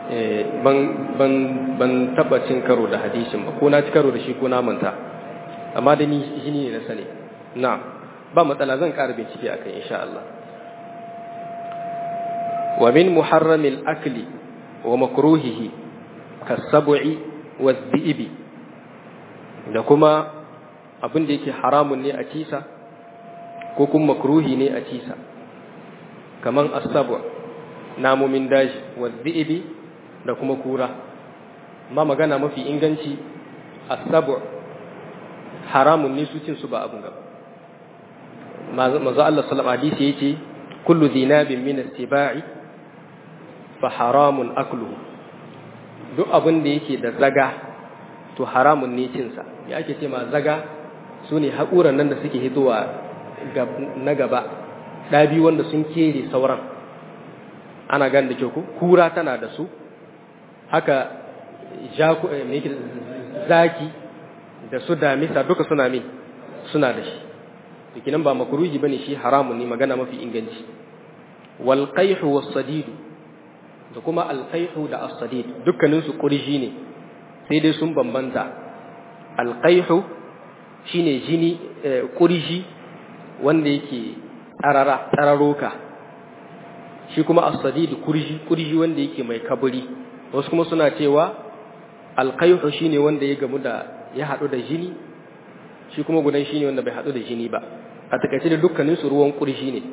ban taba cin karo da hadisin ba ko na ci karo da shi ko na manta amma da ni jini ne na sani na ba matsala zan kara bincike a kai insha Allah wa min muharramil akli wa makruhihi kasab'i wa dhi'bi da kuma abin da yake haramun ne a cisa ko kuma makruhi ne a cisa kaman asabu namomin daji wa dhi'bi da kuma kura ma magana mafi inganci asabu haramun ne su cin su ba abun gaba manzo Allah sallallahu alaihi wasallam yace kullu dhinabin min as-sibai fa haramun akluhu duk abin da yake da zaga to haramun ne cin sa ya ake ce ma zaga sune haƙuran nan da suke hitowa na gaba ɗabi wanda sun kere sauran ana gan da kyau kura tana da su haka zaki da su damisa duka suna min suna da shi kinan ba makruhi bane shi haramun ne magana mafi inganci wal qayhu was sadid da kuma al qayhu da as sadid dukkanin su kurji ne sai dai sun bambanta al qayhu shine jini kurji wanda yake tsarara tsararoka shi kuma as sadid kurji kurji wanda yake mai kaburi wasu kuma suna cewa al qayhu shine wanda ya gamu da ya hadu da jini shi kuma gudan shine wanda bai hadu da jini ba a takaice da dukkanin su ruwan kurji ne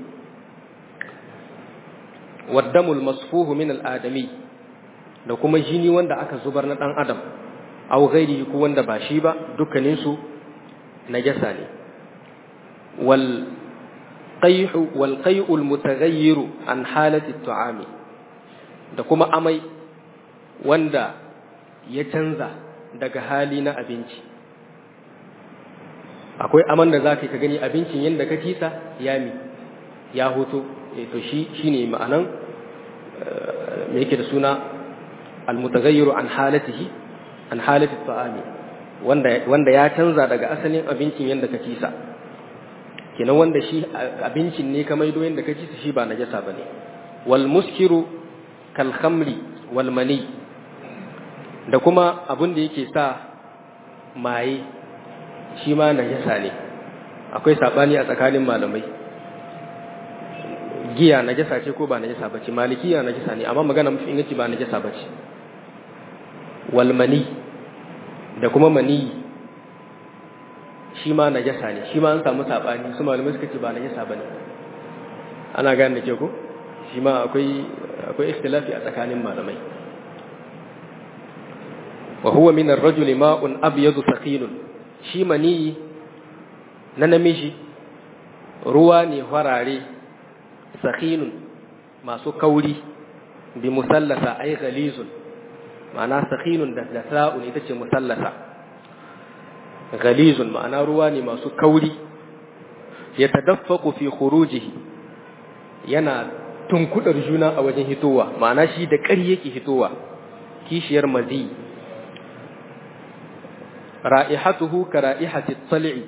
waddamul masfuhu min al-adami da kuma jini wanda aka zubar na dan adam aw ghairi ko wanda ba shi ba dukkanin su najasa ne wal qayhu wal qay'u al-mutaghayyir an halati at-ta'ami da kuma amai wanda ya canza daga hali na abinci akwai aman da za ka gani abincin yadda ka kisa ya mi ya hoto to shi shine ma'anan me yake da suna almutaghayyiru an halatihi an halati ta'ami wanda wanda ya canza daga asalin abincin yadda ka kisa kenan wanda shi abincin ne ka maido yadda ka kisa shi ba najasa bane wal muskiru kal khamri wal mani da kuma abin da yake sa maye shi ma najasa ne akwai sabani a tsakanin malamai giya najasa ce ko ba najasa bace malikiya najasa ne amma magana mafi inganci ba najasa bace wal mani da kuma mani shi ma najasa ne shi ma an samu sabani su malamai suka ce ba najasa bane ana gane da ke ko shi ma akwai akwai ikhtilafi a tsakanin malamai wa huwa min ar-rajuli ma'un abyadu thaqilun shi mani na namiji ruwa ne farare sakhinun masu kauri bi musallasa ay ghalizun ma'ana sakhinun da da sa'un ita ce musallasa ghalizun ma'ana ruwa ne masu kauri yatadaffaqu fi khurujihi yana tunkudar juna a wajen hitowa ma'ana shi da ƙari yake hitowa kishiyar mazi ra'ihatuhu ka ra'ihati tsal'i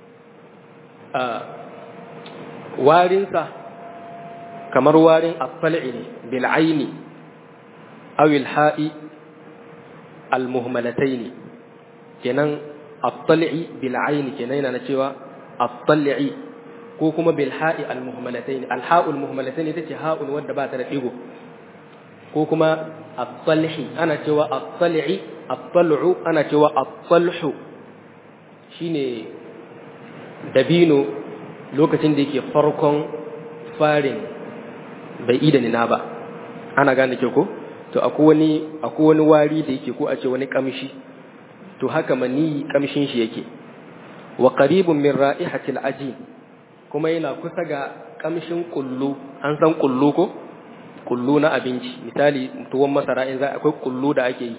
warinsa kamar warin at-tal'i ne bil aini aw al ha'i al muhmalataini kenan at-tal'i bil aini kenan yana cewa at-tal'i ko kuma bil ha'i al muhmalataini al ha'ul muhmalataini tace ha'un wanda ba ta da digo ko kuma at-talhi ana cewa at-tal'i at-tal'u ana cewa at-talhu shine dabino lokacin da yake farkon farin bai ida nina ba ana gane ke ko to akwai wani akwai wani wari da yake ko a ce wani kamshi to haka mani kamshin shi yake wa qaribun min ra'ihatil ajin kuma yana kusa ga kamshin kullu an san kullu ko kullu na abinci misali tuwon masara in za akwai kullu da ake yi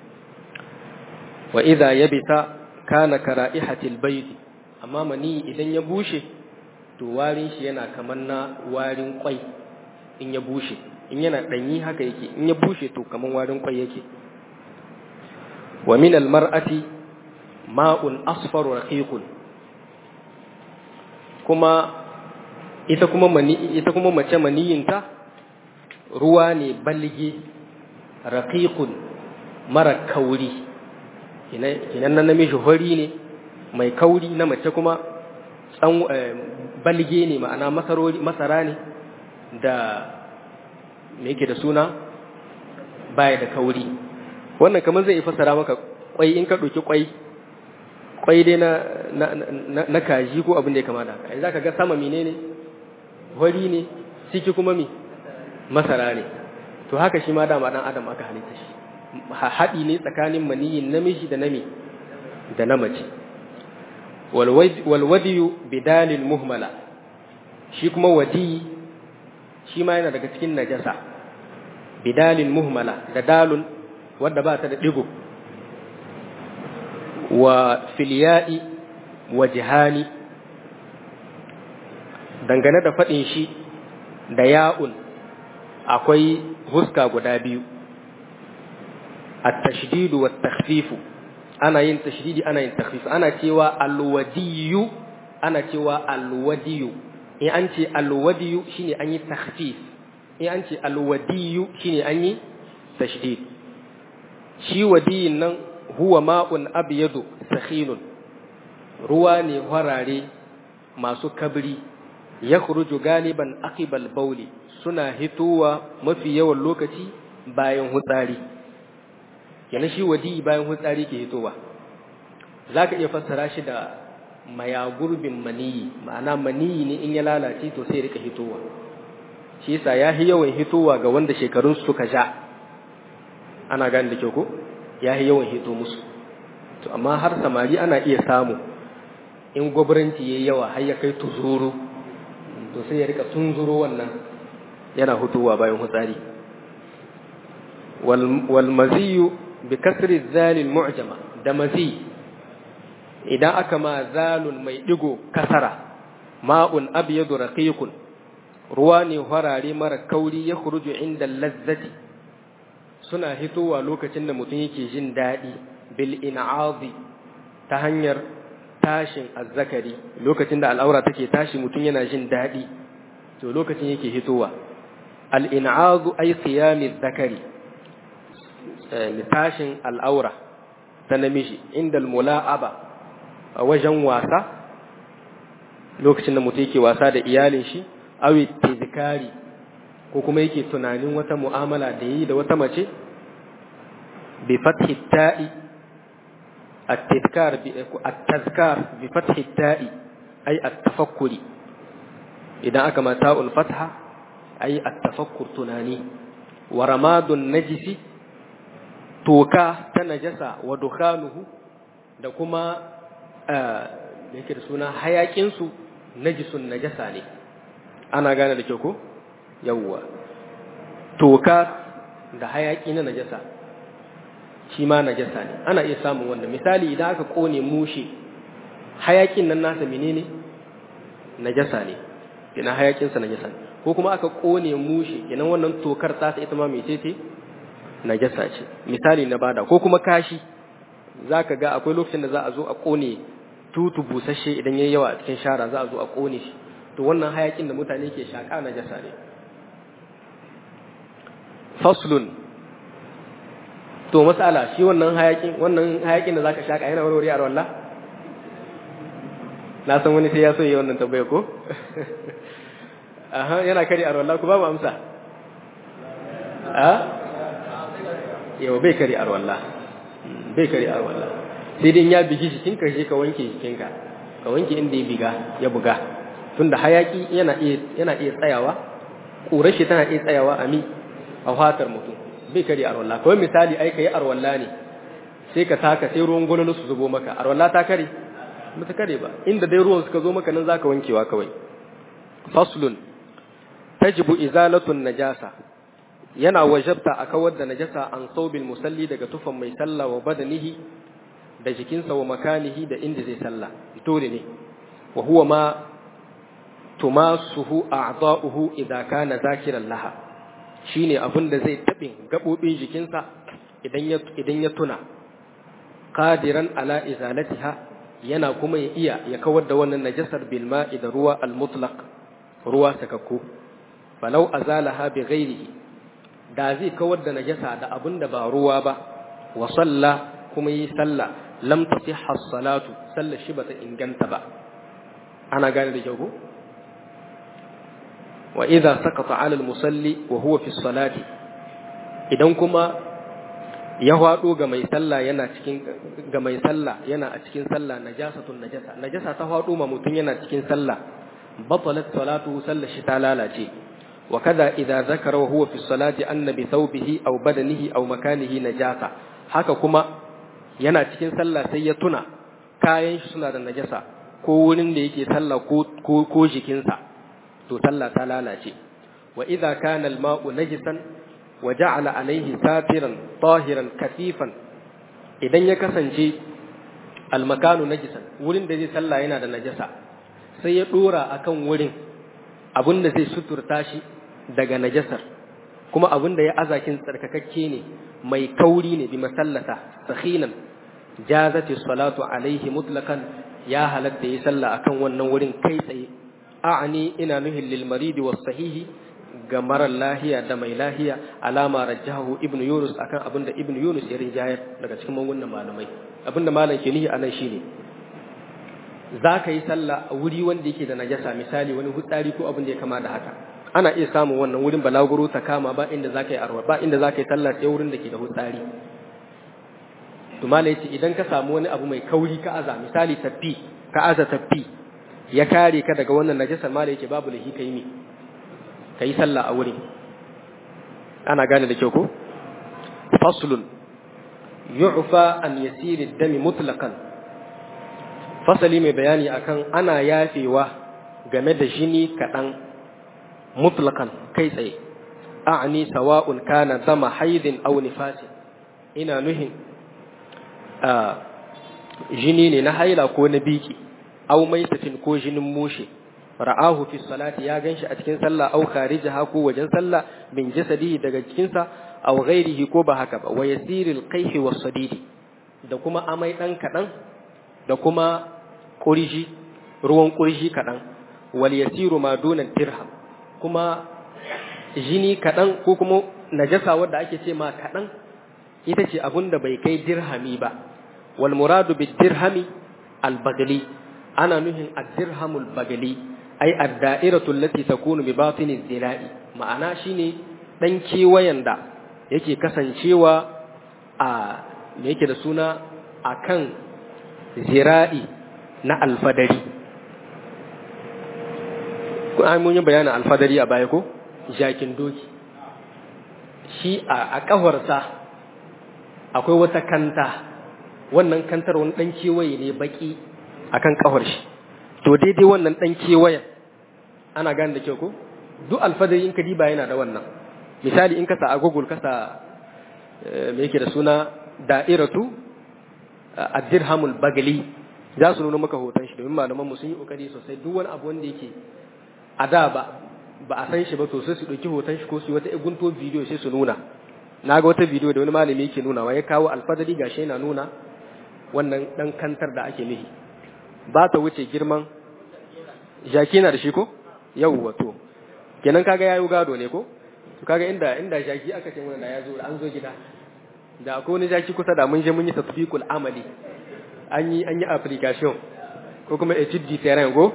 wa idza yabita kana kara'ihatil bayt amma mani idan ya bushe to warin shi yana kamar na warin kwai in ya bushe in yana danyi haka yake in ya bushe to kamar warin kwai yake wa min al mar'ati ma'un asfar raqiqun kuma ita kuma mani ita kuma mace maniyinta ruwa ne balge raqiqun mara kauri kinan nan namiji hori ne mai kauri na mace kuma tsan balge ne ma'ana masarori masara ne da me yake da suna baya da kauri wannan kamar zai fassara maka kwai in ka ɗauki kwai kwai dai na na na kaji ko abin da ya kamata ai zaka ga sama menene hori ne ciki kuma mi masara ne to haka shi ma dama dan adam aka halitta shi haɗi ne tsakanin maniyin namiji da nami da na mace walwadiyu bidalil muhmala shi kuma wadi shi ma yana daga cikin najasa bidalil muhmala da dalun wadda ba ta da digo wa filya'i wa jihani dangane da faɗin shi da ya'un akwai huska guda biyu at-tashdid wa at-takhfif ana yin tashdidi ana yin takhfif ana cewa al-wadiyu ana cewa al-wadiyu in an ce al-wadiyu shine an yi takhfif in an ce al-wadiyu shine an yi tashdid shi wadiyin nan huwa ma'un abyadu sakhinun ruwa ne harare masu kabri ya kuruju galiban akibal bauli suna hitowa mafi yawan lokaci bayan hutsari yana shi wadi bayan hutsari ke hitowa za ka iya fassara shi da mayagurbin maniyi ma'ana maniyi ne in ya lalace to sai rika hitowa shi yasa ya yi yawan hitowa ga wanda shekarun suka ja ana gane da kyau ko ya yi yawan hito musu to amma har samari ana iya samu in gwabranci ya yawa har ya kai tuzuru to sai ya rika tunzuro wannan yana hutuwa bayan hutsari wal maziyu bi kasri zalil mu'jama da mazi idan aka ma zalun mai digo kasara ma'un abyadu raqiqun ruwa ne harare mara kauri ya khuruju inda lazzati suna hitowa lokacin da mutum yake jin daɗi bil in'azi ta hanyar tashin azzakari lokacin da al'aura take tashi mutum yana jin daɗi to lokacin yake hitowa al'in'azu ai qiyami zakari tashin al'aura ta namiji inda mula'aba a wajen wasa lokacin da mutum yake wasa da iyalin shi awi tizikari ko kuma yake tunanin wata mu'amala da yi da wata mace bi fathi ta'i التذكار التذكار بفتح التاء أي التفكر إذا أكما تاء الفتحة أي التفكر تناني ورماد النجس توكا تنجس ودخانه da kuma da yake da suna hayakinsu najisun najasa ne ana gane da kyau ko yawwa toka da hayaki na najasa shi ma najasa ne ana iya samun wannan misali idan aka kone mushe hayakin nan nasa menene najasa ne ina hayakin sa najasa ne ko kuma aka kone mushe kenan wannan tokar ta ita ma mecece najasa ce misali na bada ko kuma kashi zaka ga akwai lokacin da za a zo a kone tutu busasshe idan yayi yawa a cikin shara za a zo a kone shi to wannan hayakin da mutane ke shaka najasa ne faslun to masala shi wannan hayakin wannan hayakin da zaka shaka yana warware a wallah na san wani sai ya so yi wannan tambaya ko aha yana kare a wallah ku ba mu amsa a yau bai kare a wallah bai kare a wallah sai dai ya bigi jikin ka je ka wanke jikinka ka wanke inda ya biga ya buga tunda hayaki yana iya yana iya tsayawa ƙurar shi tana iya tsayawa a mi a fatar mutum bai kare arwalla kawai misali ai kai arwalla ne sai ka taka sai ruwan gwalolo su zubo maka arwalla ta kare ba ta kare ba inda dai ruwan suka zo maka nan zaka wankewa kawai faslun tajibu izalatun najasa yana wajabta a kawar da najasa an saubil musalli daga tufan mai sallah wa badanihi da jikinsa wa makanihi da inda zai sallah dole ne wa huwa ma tumasuhu a'dha'uhu idza kana zakiran laha shine abin da zai tabin gabobin jikinsa idan ya idan ya tuna qadiran ala izalatiha yana kuma ya iya ya kawar da wannan najasar bil ma'i da ruwa al mutlaq ruwa sakakku falau azalaha bi ghairihi da zai kawar da najasa da abin da ba ruwa ba wa salla kuma yi sallah lam tasihha salatu sallar shi bata inganta ba ana gane da kyau wa idza saqata ala al musalli wa huwa fi salati idan kuma ya hwado ga mai sallah yana cikin ga mai sallah yana a cikin sallah najasatun najasa najasa ta hwado ma mutun yana cikin sallah batalat salatu sallar shi ta lalace وكذا إذا ذكر وهو في الصلاة أن بثوبه أو بدنه أو مكانه نجاسة haka kuma yana cikin sallah sai ya tuna kayan shi suna da najasa ko wurin da yake sallah ko ko, ko jikinsa to sallah ta lalace wa idza kana al-ma'u najisan wa ja'ala alayhi satiran tahiran kasifan idan ya kasance al-makanu najisan wurin da zai sallah yana da najasa sai ya dora akan wurin abin da zai suturta shi daga najasar kuma abin da ya azakin tsarkakakke ne mai kauri ne bi masallata sakhinan jazati salatu alaihi mutlaqan ya halatta yi sallah akan wannan wurin kai tsaye a'ani ina nuhin lil maridi was sahihi ga marar lahiya da mai lahiya alama rajjahu ibnu yunus akan abinda ibnu yunus ya rinjayar daga cikin magungunan malamai abinda malam ke nihi anan shine za ka yi sallah a wuri wanda yake da najasa misali wani hutsari ko abin da ya kama da haka ana iya samun wannan wurin balaguro ta kama ba inda za ka yi arwa ba inda za ka yi sallah sai wurin da ke da hutsari to malam yace idan ka samu wani abu mai kauri ka aza misali tafi ka aza tafi ya kare ka daga wannan najasa malam yake babu lahi kai mi ka yi sallah a wurin ana gane da kyau ko faslun yu'fa an yasiri dami mutlaqan fasali mai bayani akan ana yafewa game da jini kaɗan mutlaqan kai tsaye a'ani sawa'un kana dama haidin aw nifasi ina nuhin jini ne na haila ko na biki aw maitatin ko jinin mushe ra'ahu fi salati ya ganshi a cikin sallah aw kharijaha ko wajen sallah min jasadihi daga cikinsa aw ghairihi ko ba haka ba wa yasiril qayhi was sadidi da kuma amai dan kadan da kuma kurji ruwan kurji kadan wal yasiru ma duna dirham kuma jini kadan ko kuma najasa wanda ake ce ma kadan ita ce abun da bai kai dirhami ba wal muradu bid dirhami al bagli ana nuhin ad dirhamul bagli ai ad-da'iratu allati takunu bi batini zira'i ma'ana shine dan kewayen da yake kasancewa a me yake da suna akan zira'i na alfadari ko ai mun yi bayanin alfadari a baya ko jakin doki shi a kafarsa akwai wata kanta wannan kantar wani dan kewaye ne baki akan kafar shi to daidai wannan dan kewayen ana gane da kyau ko duk alfadari in ka diba yana da wannan misali in ka sa a google ka sa me yake da suna da'iratu ad-dirhamul bagali za su nuna maka hoton shi domin malaman mu sun yi kokari sosai duk wani abu wanda yake a da ba ba a san shi ba to sai su dauki hoton shi ko su wata gunto bidiyo sai su nuna na ga wata bidiyo da wani malami yake nuna wa ya kawo alfadari gashi yana nuna wannan dan kantar da ake nihi ba ta wuce girman jaki na da shi ko yawwa to kenan kaga yayi gado ne ko to kaga inda inda jaki aka ce mana ya zo an zo gida da akwai wani jaki kusa da mun je mun yi tatbiqul amali an yi an yi application ko kuma etude du terrain go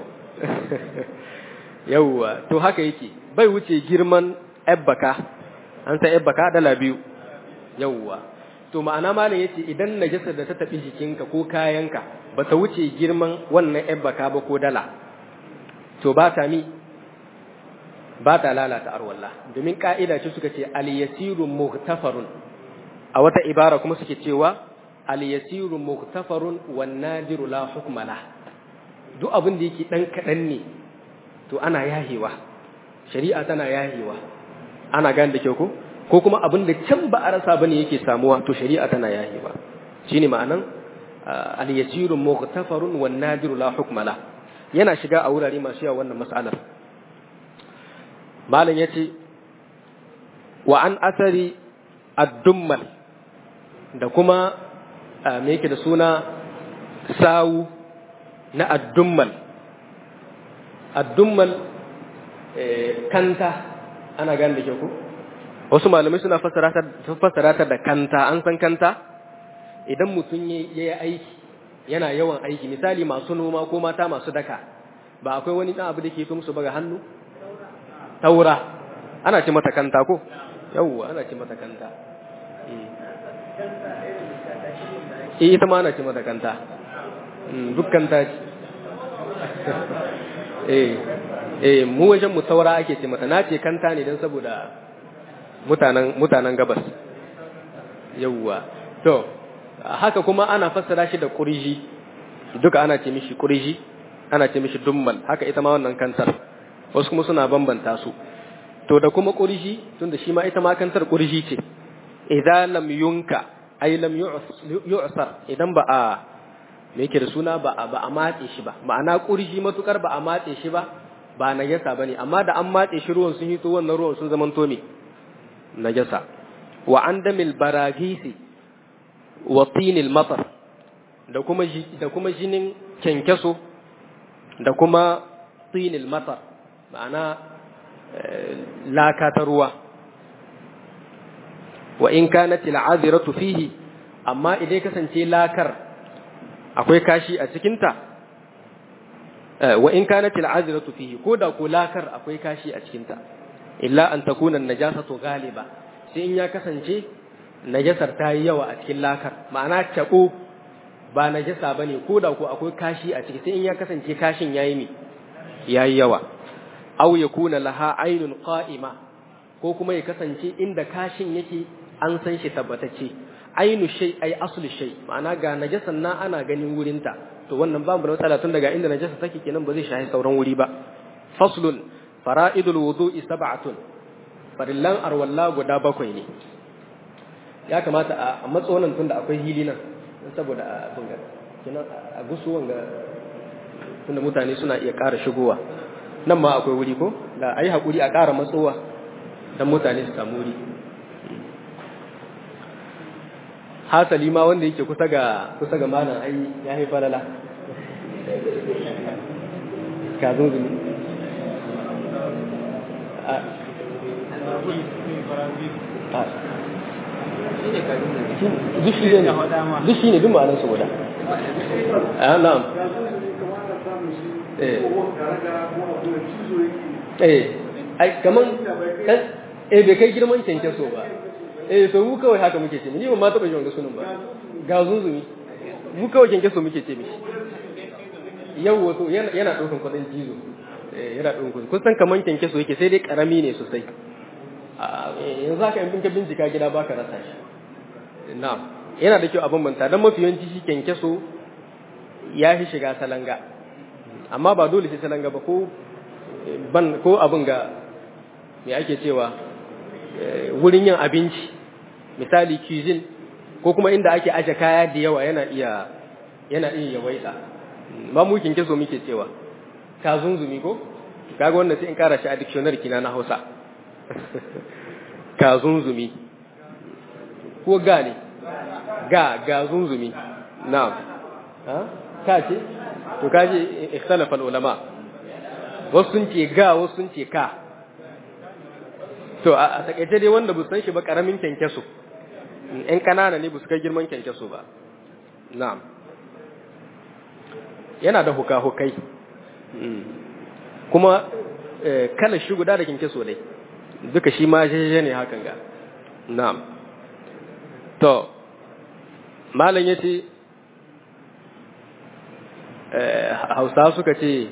yawwa to haka yake bai wuce girman ebbaka an san ebbaka dala biyu yawwa to ma'ana malam yace idan najasar da ta tafi jikinka ko kayanka ba ta wuce girman wannan ebbaka ba ko dala to ba ta mi ba ta lalata arwallah domin ka'ida ce suka ce al-yasiru mughtafarun a wata ibara kuma suke cewa al-yasiru mughtafarun wan nadiru la hukma la duk abin da yake dan kadan ne to ana yahewa shari'a tana yahewa ana gane da kyau ko ko kuma abin da can ba a rasa bane yake samuwa to shari'a tana yahewa shine ma'anan al-yasiru mughtafarun wan nadiru la hukma la yana shiga a wurare masu yawa wannan mas'alar malam yace wa an asari ad-dummal da kuma me yake da suna sawu na ad-dummal ad-dummal kanta ana gane da ke ku wasu malamai suna fassara ta da kanta an san kanta idan mutum ya yi aiki yana yawan aiki misali masu noma ko mata masu daka ba akwai wani ɗan abu da ke fi musu baga hannu taura ana ce mata kanta ko yawwa ana ce mata kanta eh ita ma ana ce mata kanta duk kanta ce eh eh mu wajen mu taura ake ce mata na ce kanta ne don saboda mutanen mutanen gabas yawwa to haka kuma ana fassara shi da kurji duka ana ce mishi kurji ana ce mishi dummal haka ita ma wannan kantar wasu kuma suna bambanta su to da kuma kurji tunda shi ma ita ma kantar kurji ce idan lam yunka ay lam yu'sar idan ba a me yake da suna ba ba a matse shi ba ma'ana kurji matukar ba a matse shi ba ba najasa bane amma da an matse shi ruwan sun hito wannan ruwan sun zaman to me najasa wa andamil baragisi wa tinil matar da kuma da kuma jinin kenkeso da kuma tinil matar ma'ana laka ta ruwa wa in kanat al'aziratu fihi amma idan kasance lakar akwai kashi a cikinta wa in kanat al'aziratu fihi ko da ko lakar akwai kashi a cikinta illa an takuna najasatu galiba sai in ya kasance najasar ta yi yawa a cikin lakar ma'ana tabo ba najasa bane ko da ko akwai kashi a ciki sai in ya kasance kashin yayi ne yayi yawa aw yakuna laha aynun qa'ima ko kuma ya kasance inda kashin yake an san shi tabbatacce ainu shay ay aslu shay ma'ana ga najasan na ana ganin wurinta to wannan babu da matsala tun daga inda najasa take kenan ba zai shahi sauran wuri ba faslun fara'idul wudu'i sab'atun farillan arwalla guda bakwai ne ya kamata a matso nan tunda akwai hili nan saboda a bunga kenan a gusu wanga tunda mutane suna iya ƙara shigowa nan ma akwai wuri ko da ayi hakuri a ƙara matsowa dan mutane su samu wuri hasali ma wanda yake kusa ga kusa ga malam ai ya yi falala ka zunzumi duk shi ne duk ma'anar su guda a na'am eh ai kaman eh bai kai girman kyankyaso ba eh to mu kawai haka muke ce ni ba ma taɓa jin sunan ba ga zunzumi mu kawai kyankyaso muke ce mishi yau wato yana ɗaukan kuɗin jizo yana ɗaukan kuɗin kun san kaman kyankyaso yake sai dai ƙarami ne sosai yanzu haka in ka bincika gida baka rasa shi na'am yana da kyau a bambanta don mafi yawanci shi kyankyaso ya fi shiga salanga amma ba dole sai salanga ba ko ban ko abin ga me ake cewa wurin yin abinci misali cuisine ko kuma inda ake aje kaya da yawa yana iya yana iya yawaita ba mu kyankyaso muke cewa ka zunzumi ko kaga wannan sai in kara shi a dictionary kina na Hausa ka zunzumi ko ga ne ga ga zunzumi na'am ha ka ce to kaje ikhtalafa ulama wasu sun ce ga wasu sun ce ka to a takaice dai wanda bu san shi ba karamin kyankyaso in kanana ne bu su kai girman kyankyaso ba na'am yana da huka-hukai kuma kala shi guda da kyankyaso dai duka shi ma jeje ne hakan ga na'am to malam yace hausa suka ce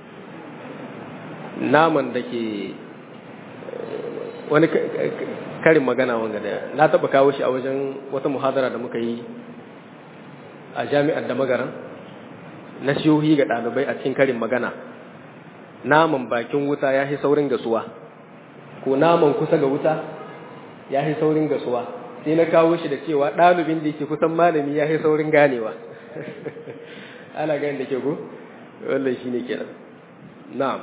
naman da ke wani karin magana wanga da na taba kawo shi a wajen wata muhadara da muka yi a jami'ar da magaran na shiyohi ga ɗalibai a cikin karin magana naman bakin wuta ya fi saurin gasuwa ko naman kusa ga wuta ya fi saurin gasuwa sai na kawo shi da cewa ɗalibin da yake kusan malami ya fi saurin ganewa ana gani da ke ku wannan shi ne kenan na'am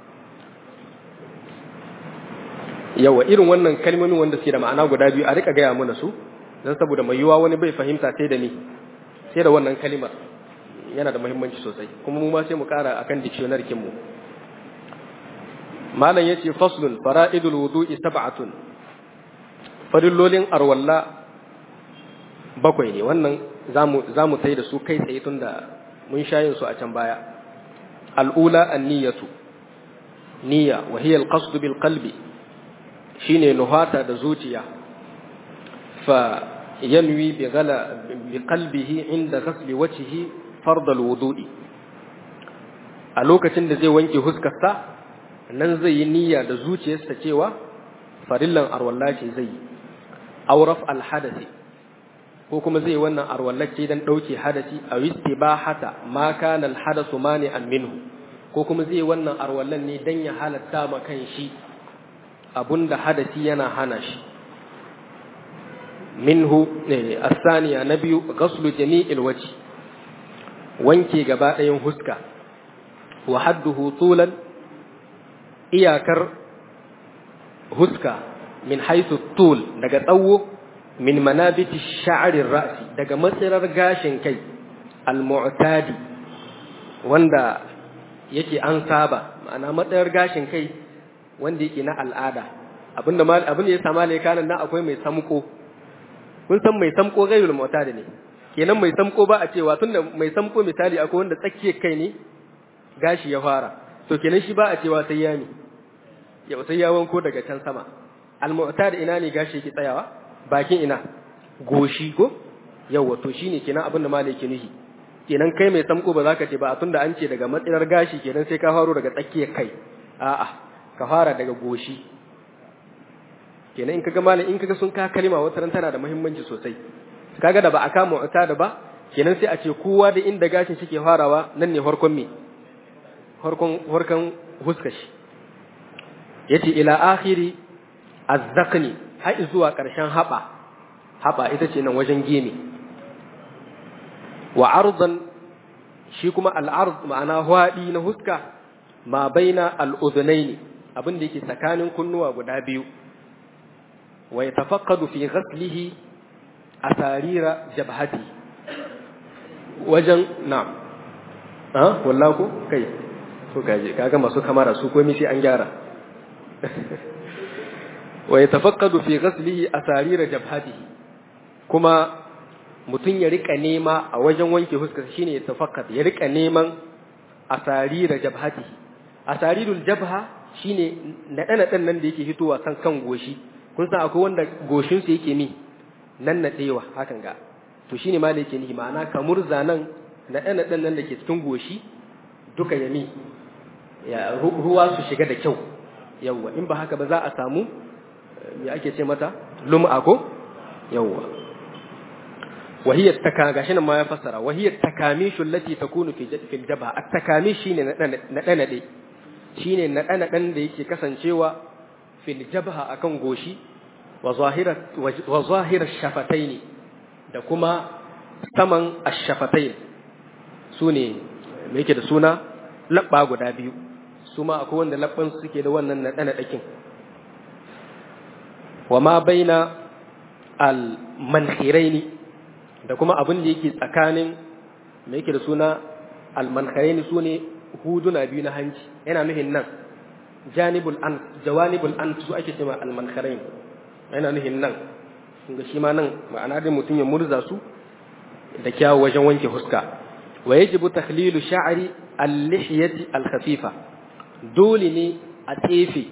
yawa irin wannan kalmomin wanda suke da ma'ana guda biyu a rika gaya mana su don saboda mai yiwuwa wani bai fahimta sai da ni sai da wannan kalimar yana da muhimmanci sosai kuma mu ma sai mu kara akan dictionary kinmu malam yace faslun fara'idul wudu'i sab'atun farillolin arwalla bakwai ne wannan zamu zamu sai da su kai tsaye tunda mun shayin su a can baya al'ula an-niyyatu niyya wa hiya al-qasd bil qalbi shine nuhata da zuciya fa yanwi bi ghala bi qalbihi inda ghasli wajhihi fard al-wudu'i a lokacin da zai wanke huskarsa nan zai yi niyya da zuciyarsa cewa farillan arwalla ce zai yi auraf alhadasi ko kuma zai wannan arwallace dan dauke hadasi a istibahata ma kana alhadasu mani an minhu ko kuma zai wannan arwallan ne dan ya halatta ma kan shi abunda hadasi yana hana shi minhu asaniya na biyu ghaslu jami'il wajhi wanke gaba ɗayan huska wa hadduhu tulan iyakar huska min haisu tul daga tsawo min manabiti sha'arir ra'si daga matsirar gashin kai al-mu'tadi wanda yake an saba ma'ana matsayar gashin kai wanda yake na al'ada abinda mal abin da ya sama ne kanan nan akwai mai samko kun san mai samko gairul mu'tadi ne kenan mai samko ba a cewa tunda mai samko misali akwai wanda tsakiyar kai ne gashi ya fara to kenan shi ba a cewa sai ya ne ya sai ya wanko daga can sama al-mu'tadi ina ne gashi yake tsayawa bakin ina goshi ko yawa to shine kenan abin da malai yake nufi kenan kai mai samko ba za ka ce ba a tunda an ce daga matsirar gashi kenan sai ka faro daga tsakiyar kai a'a ka fara daga goshi kenan in kaga malam in kaga sun ka kalima wata ran tana da muhimmanci sosai kaga da ba a kama wata da ba kenan sai a ce kowa da inda gashin shi ke farawa nan ne farkon me farkon farkon huskar shi yace ila akhiri azzaqni har zuwa karshen haba haba ita ce nan wajen gemi wa ardan shi kuma al'ard ma'ana hwaɗi na huska ma baina al'udhunaini abin da yake tsakanin kunnuwa guda biyu wa yatafaqqadu fi ghaslihi asarira jabhati wajen na'am ha wallahi ko kai to kaje kaga masu kamara su komai sai an gyara wa yatafaqqadu fi ghaslihi asarira jabhatihi kuma mutum ya rika nema a wajen wanke fuskar shine ya tafakkat ya rika neman asarira jabhatihi asarirul jabha shine naɗe naɗen nan da yake fitowa kan kan goshi kun san akwai wanda goshin su yake mi nan naɗewa hakan ga to shine ma da yake nihi ma'ana kamar zanan naɗe naɗen nan da ke cikin goshi duka ya mi ya ruwa su shiga da kyau yawwa in ba haka ba za a samu me ake ce mata lum'a ko yawwa وهي التكا gashi nan ma ya fassara وهي التكاميش التي تكون في في الجبهه التكاميش shine naɗe naɗe shine naɗe naɗen da yake kasancewa fil jabha akan goshi wa zahira wa zahira shafataini da kuma saman ash-shafatain sune me yake da suna labba guda biyu su ma akwai wanda labban suke da wannan naɗe naɗakin wa ma baina al-mankhiraini da kuma abin da yake tsakanin mai yake da suna almankharaini su ne huduna biyu na hanci yana nuhin nan janibul an jawanibul an su ake cewa almankharain yana nuhin nan ga shi ma nan ma'ana dai mutum ya murza su da kyawu wajen wanke huska wa yajibu takhlilu sha'ri al-lihyati al-khafifa dole ne a tsefe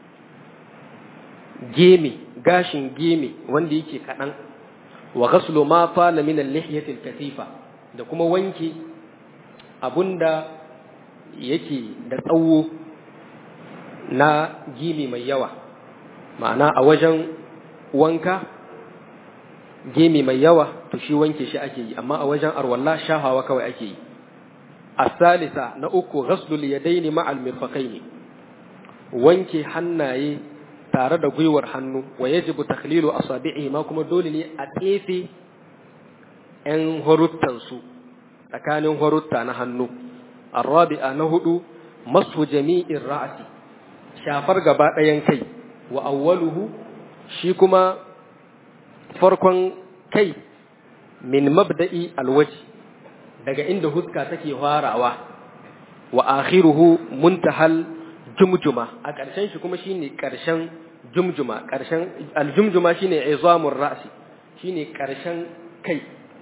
geme gashin geme wanda yake kaɗan wa ghaslu ma fala min al-lihyati al-katifa da kuma wanke abunda yake da tsawo na gimi mai yawa ma'ana a wajen wanka gemi mai yawa to shi wanke shi ake yi amma a wajen arwalla shahawa kawai ake yi asalisa na uku ghaslul yadaini ma'al mirfaqaini wanke hannaye tare da gwiwar hannu wa yajibu takhlilu asabi'i ma kuma dole ne a tsefe ‘yan horuttansu tsakanin horutta na hannu, arrabi'a na hudu masu jami'in ra'asi, shafar gaba ɗayan kai, wa awwaluhu shi kuma farkon kai min mabda'i alwaji daga inda huska take farawa, wa akhiruhu muntahal jumjuma a ƙarshen shi kuma shine ƙarshen jumjuma ƙarshen aljumjuma shine izamun ra'si shine ƙarshen kai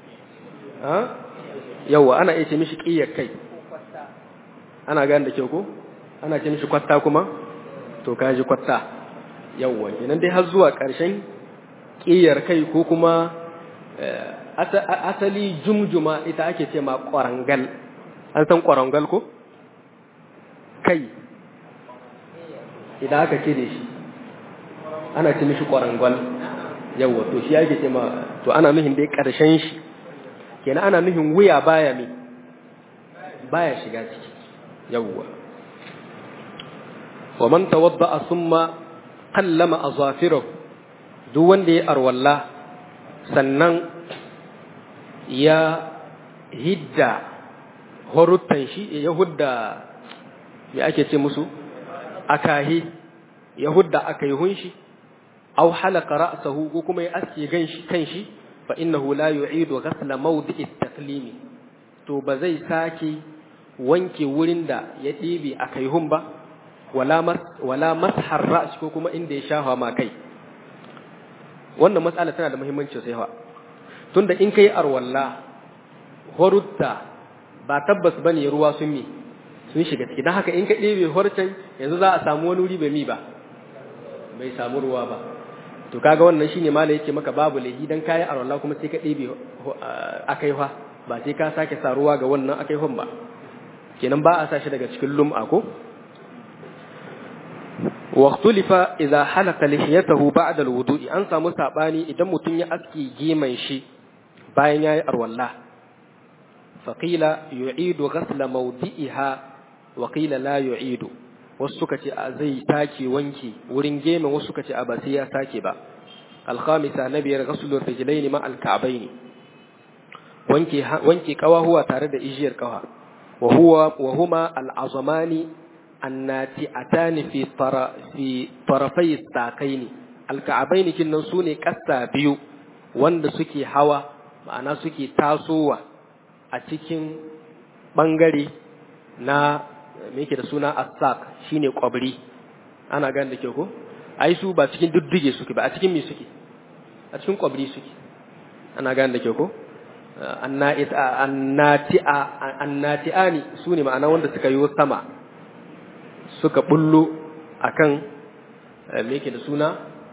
yawwa ana iya ce mishi ƙiyar kai ana gane da kyau ko ana ce mishi kwatta kuma to ka ji kwatta yawwa kenan dai har zuwa ƙarshen ƙiyar kai ko kuma asali jumjuma ita ake ce ma ƙwarangal an san ƙwarangal ko kai idan aka ce da shi ana ce mishi ƙwarangal yawwa to shi ake ce ma to ana nuhin dai ƙarshen shi kenan ana nufin wuya baya mi baya shiga ciki yawwa wa man tawadda summa qallama azafirahu duk wanda ya arwalla sannan ya hidda horuttan shi ya hudda me ake ce musu akahi ya hudda akayhun shi aw halaka ra'sahu ko kuma ya aske ganshi kanshi fa innahu la yu'idu ghasla mawdi'i taklimi to ba zai sake wanke wurin da ya ɗibe a kaihun ba wala mas wala mashar ra's ko kuma inda ya shafa ma kai wannan matsala tana da muhimmanci sai fa tunda in kai arwalla horutta ba tabbas bane ruwa sun mi sun shiga ciki dan haka in ka ɗebe horcen yanzu za a samu wani wuri bai mi ba bai samu ruwa ba to kaga wannan shine mala yake maka babu lahi dan kayi arwalla kuma sai ka ɗebe akaiwa ba sai ka sake sa ruwa ga wannan akaihon ba kenan ba a sa shi daga cikin lum'a ko واختلف إذا حلق لحيته بعد الوضوء أن سامو ساباني إذا متن يأسكي جيمن شي باين ياي أروالله فقيل يعيد غسل موضئها وقيل لا يعيد وسكتي أزي تاكي وانكي ورين جيمن وسكتي أباسيا تاكي با الخامسة نبي غسل الرجلين مع الكعبين وانكي وانكي كوا هو تارد إجير كوا وهو وهما العظمان annati atani fi tara fi tarafai sakaini alka'abaini kinnan sune kassa biyu wanda suke hawa ma'ana suke tasowa a cikin bangare na me yake da suna as-sak shine kwabri ana gane da ke ko ai su ba cikin duddige suke ba a cikin me suke a cikin kwabri suke ana gane da ke ko annati annati annati'ani sune ma'ana wanda suka yi sama suka bullo akan me yake da suna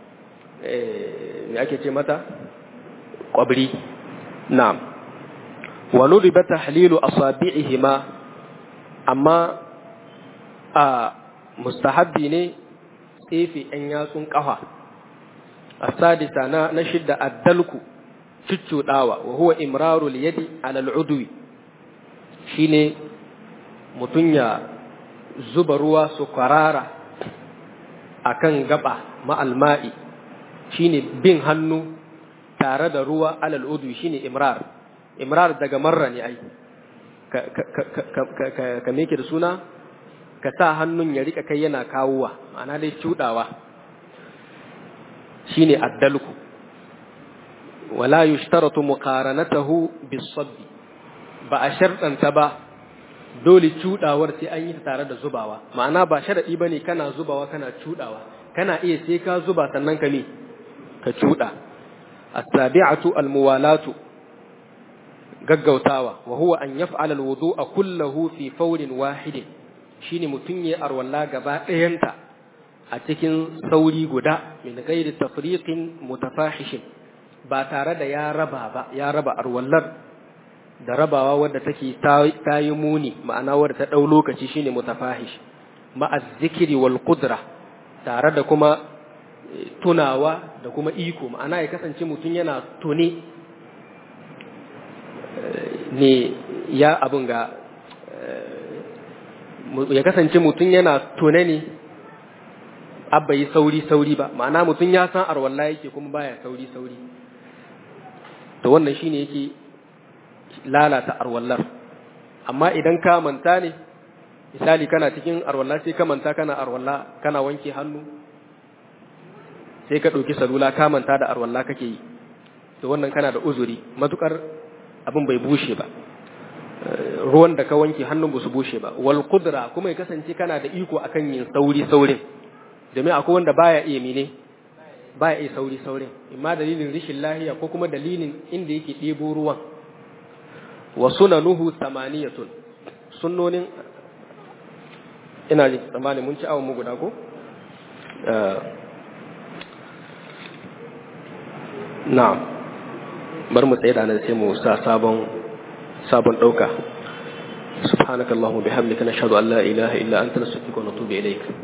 me ake ce mata kwabri na'am wa nudiba tahlilu asabi'ihima amma a mustahabbi ne tsefe ɗan yatsun ƙafa asadisa na na shidda addalku cuccuɗawa wa huwa imrarul yadi alal udwi shine mutum ya zuba ruwa su kwarara a kan gaba ma'alma'i shi ne bin hannu tare da ruwa alal udu shi ne imrar imrar daga marra ne ai ka meke da suna ka sa hannun ya rika kai yana kawowa ma'ana dai cudawa shi ne addalku wala yushtaratu muqaranatahu bis-sabbi ba a sharɗanta ba dole cuɗawar sai an yi ta tare da zubawa ma'ana ba sharaɗi ba ne kana zubawa kana cuɗawa kana iya sai ka zuba sannan ka me ka cuɗa as-sabi'atu al-muwalatu gaggautawa wa huwa an yaf'ala al-wudu'a kullahu fi fawrin wahidin shine mutun ya arwalla gaba ɗayanta a cikin sauri guda min ghairi tafriqin mutafahishin ba tare da ya raba ba ya raba arwallar da rabawa wadda take ta yi muni ma'ana wadda ta ɗau lokaci shine mutafahish ma'az zikiri wal qudra tare da kuma tunawa da kuma iko ma'ana ya kasance mutum yana tune ne ya abin ga ya kasance mutum yana tune ne abba yi sauri sauri ba ma'ana mutum ya san arwalla yake kuma baya sauri sauri to wannan shine yake lalata arwallar amma idan ka manta ne misali kana cikin arwalla sai ka manta kana arwalla kana wanke hannu sai ka ɗauki salula ka manta da arwalla kake yi to wannan kana da uzuri matukar abin bai bushe ba ruwan da ka wanke hannun ba su bushe ba wal qudra kuma ya kasance kana da iko akan yin sauri saurin domin akwai wanda baya iya mene baya iya sauri saurin imma dalilin rishin lahiya ko kuma dalilin inda yake ɗebo ruwan wa sunanuhu samaniyatun sunnonin ina ji tsammanin mun ci awon mu guda ko na'am bar mu tsaye da nan sai mu sa sabon sabon dauka subhanakallahumma bihamdika nashhadu an la ilaha illa anta nastaghfiruka wa natubu ilayk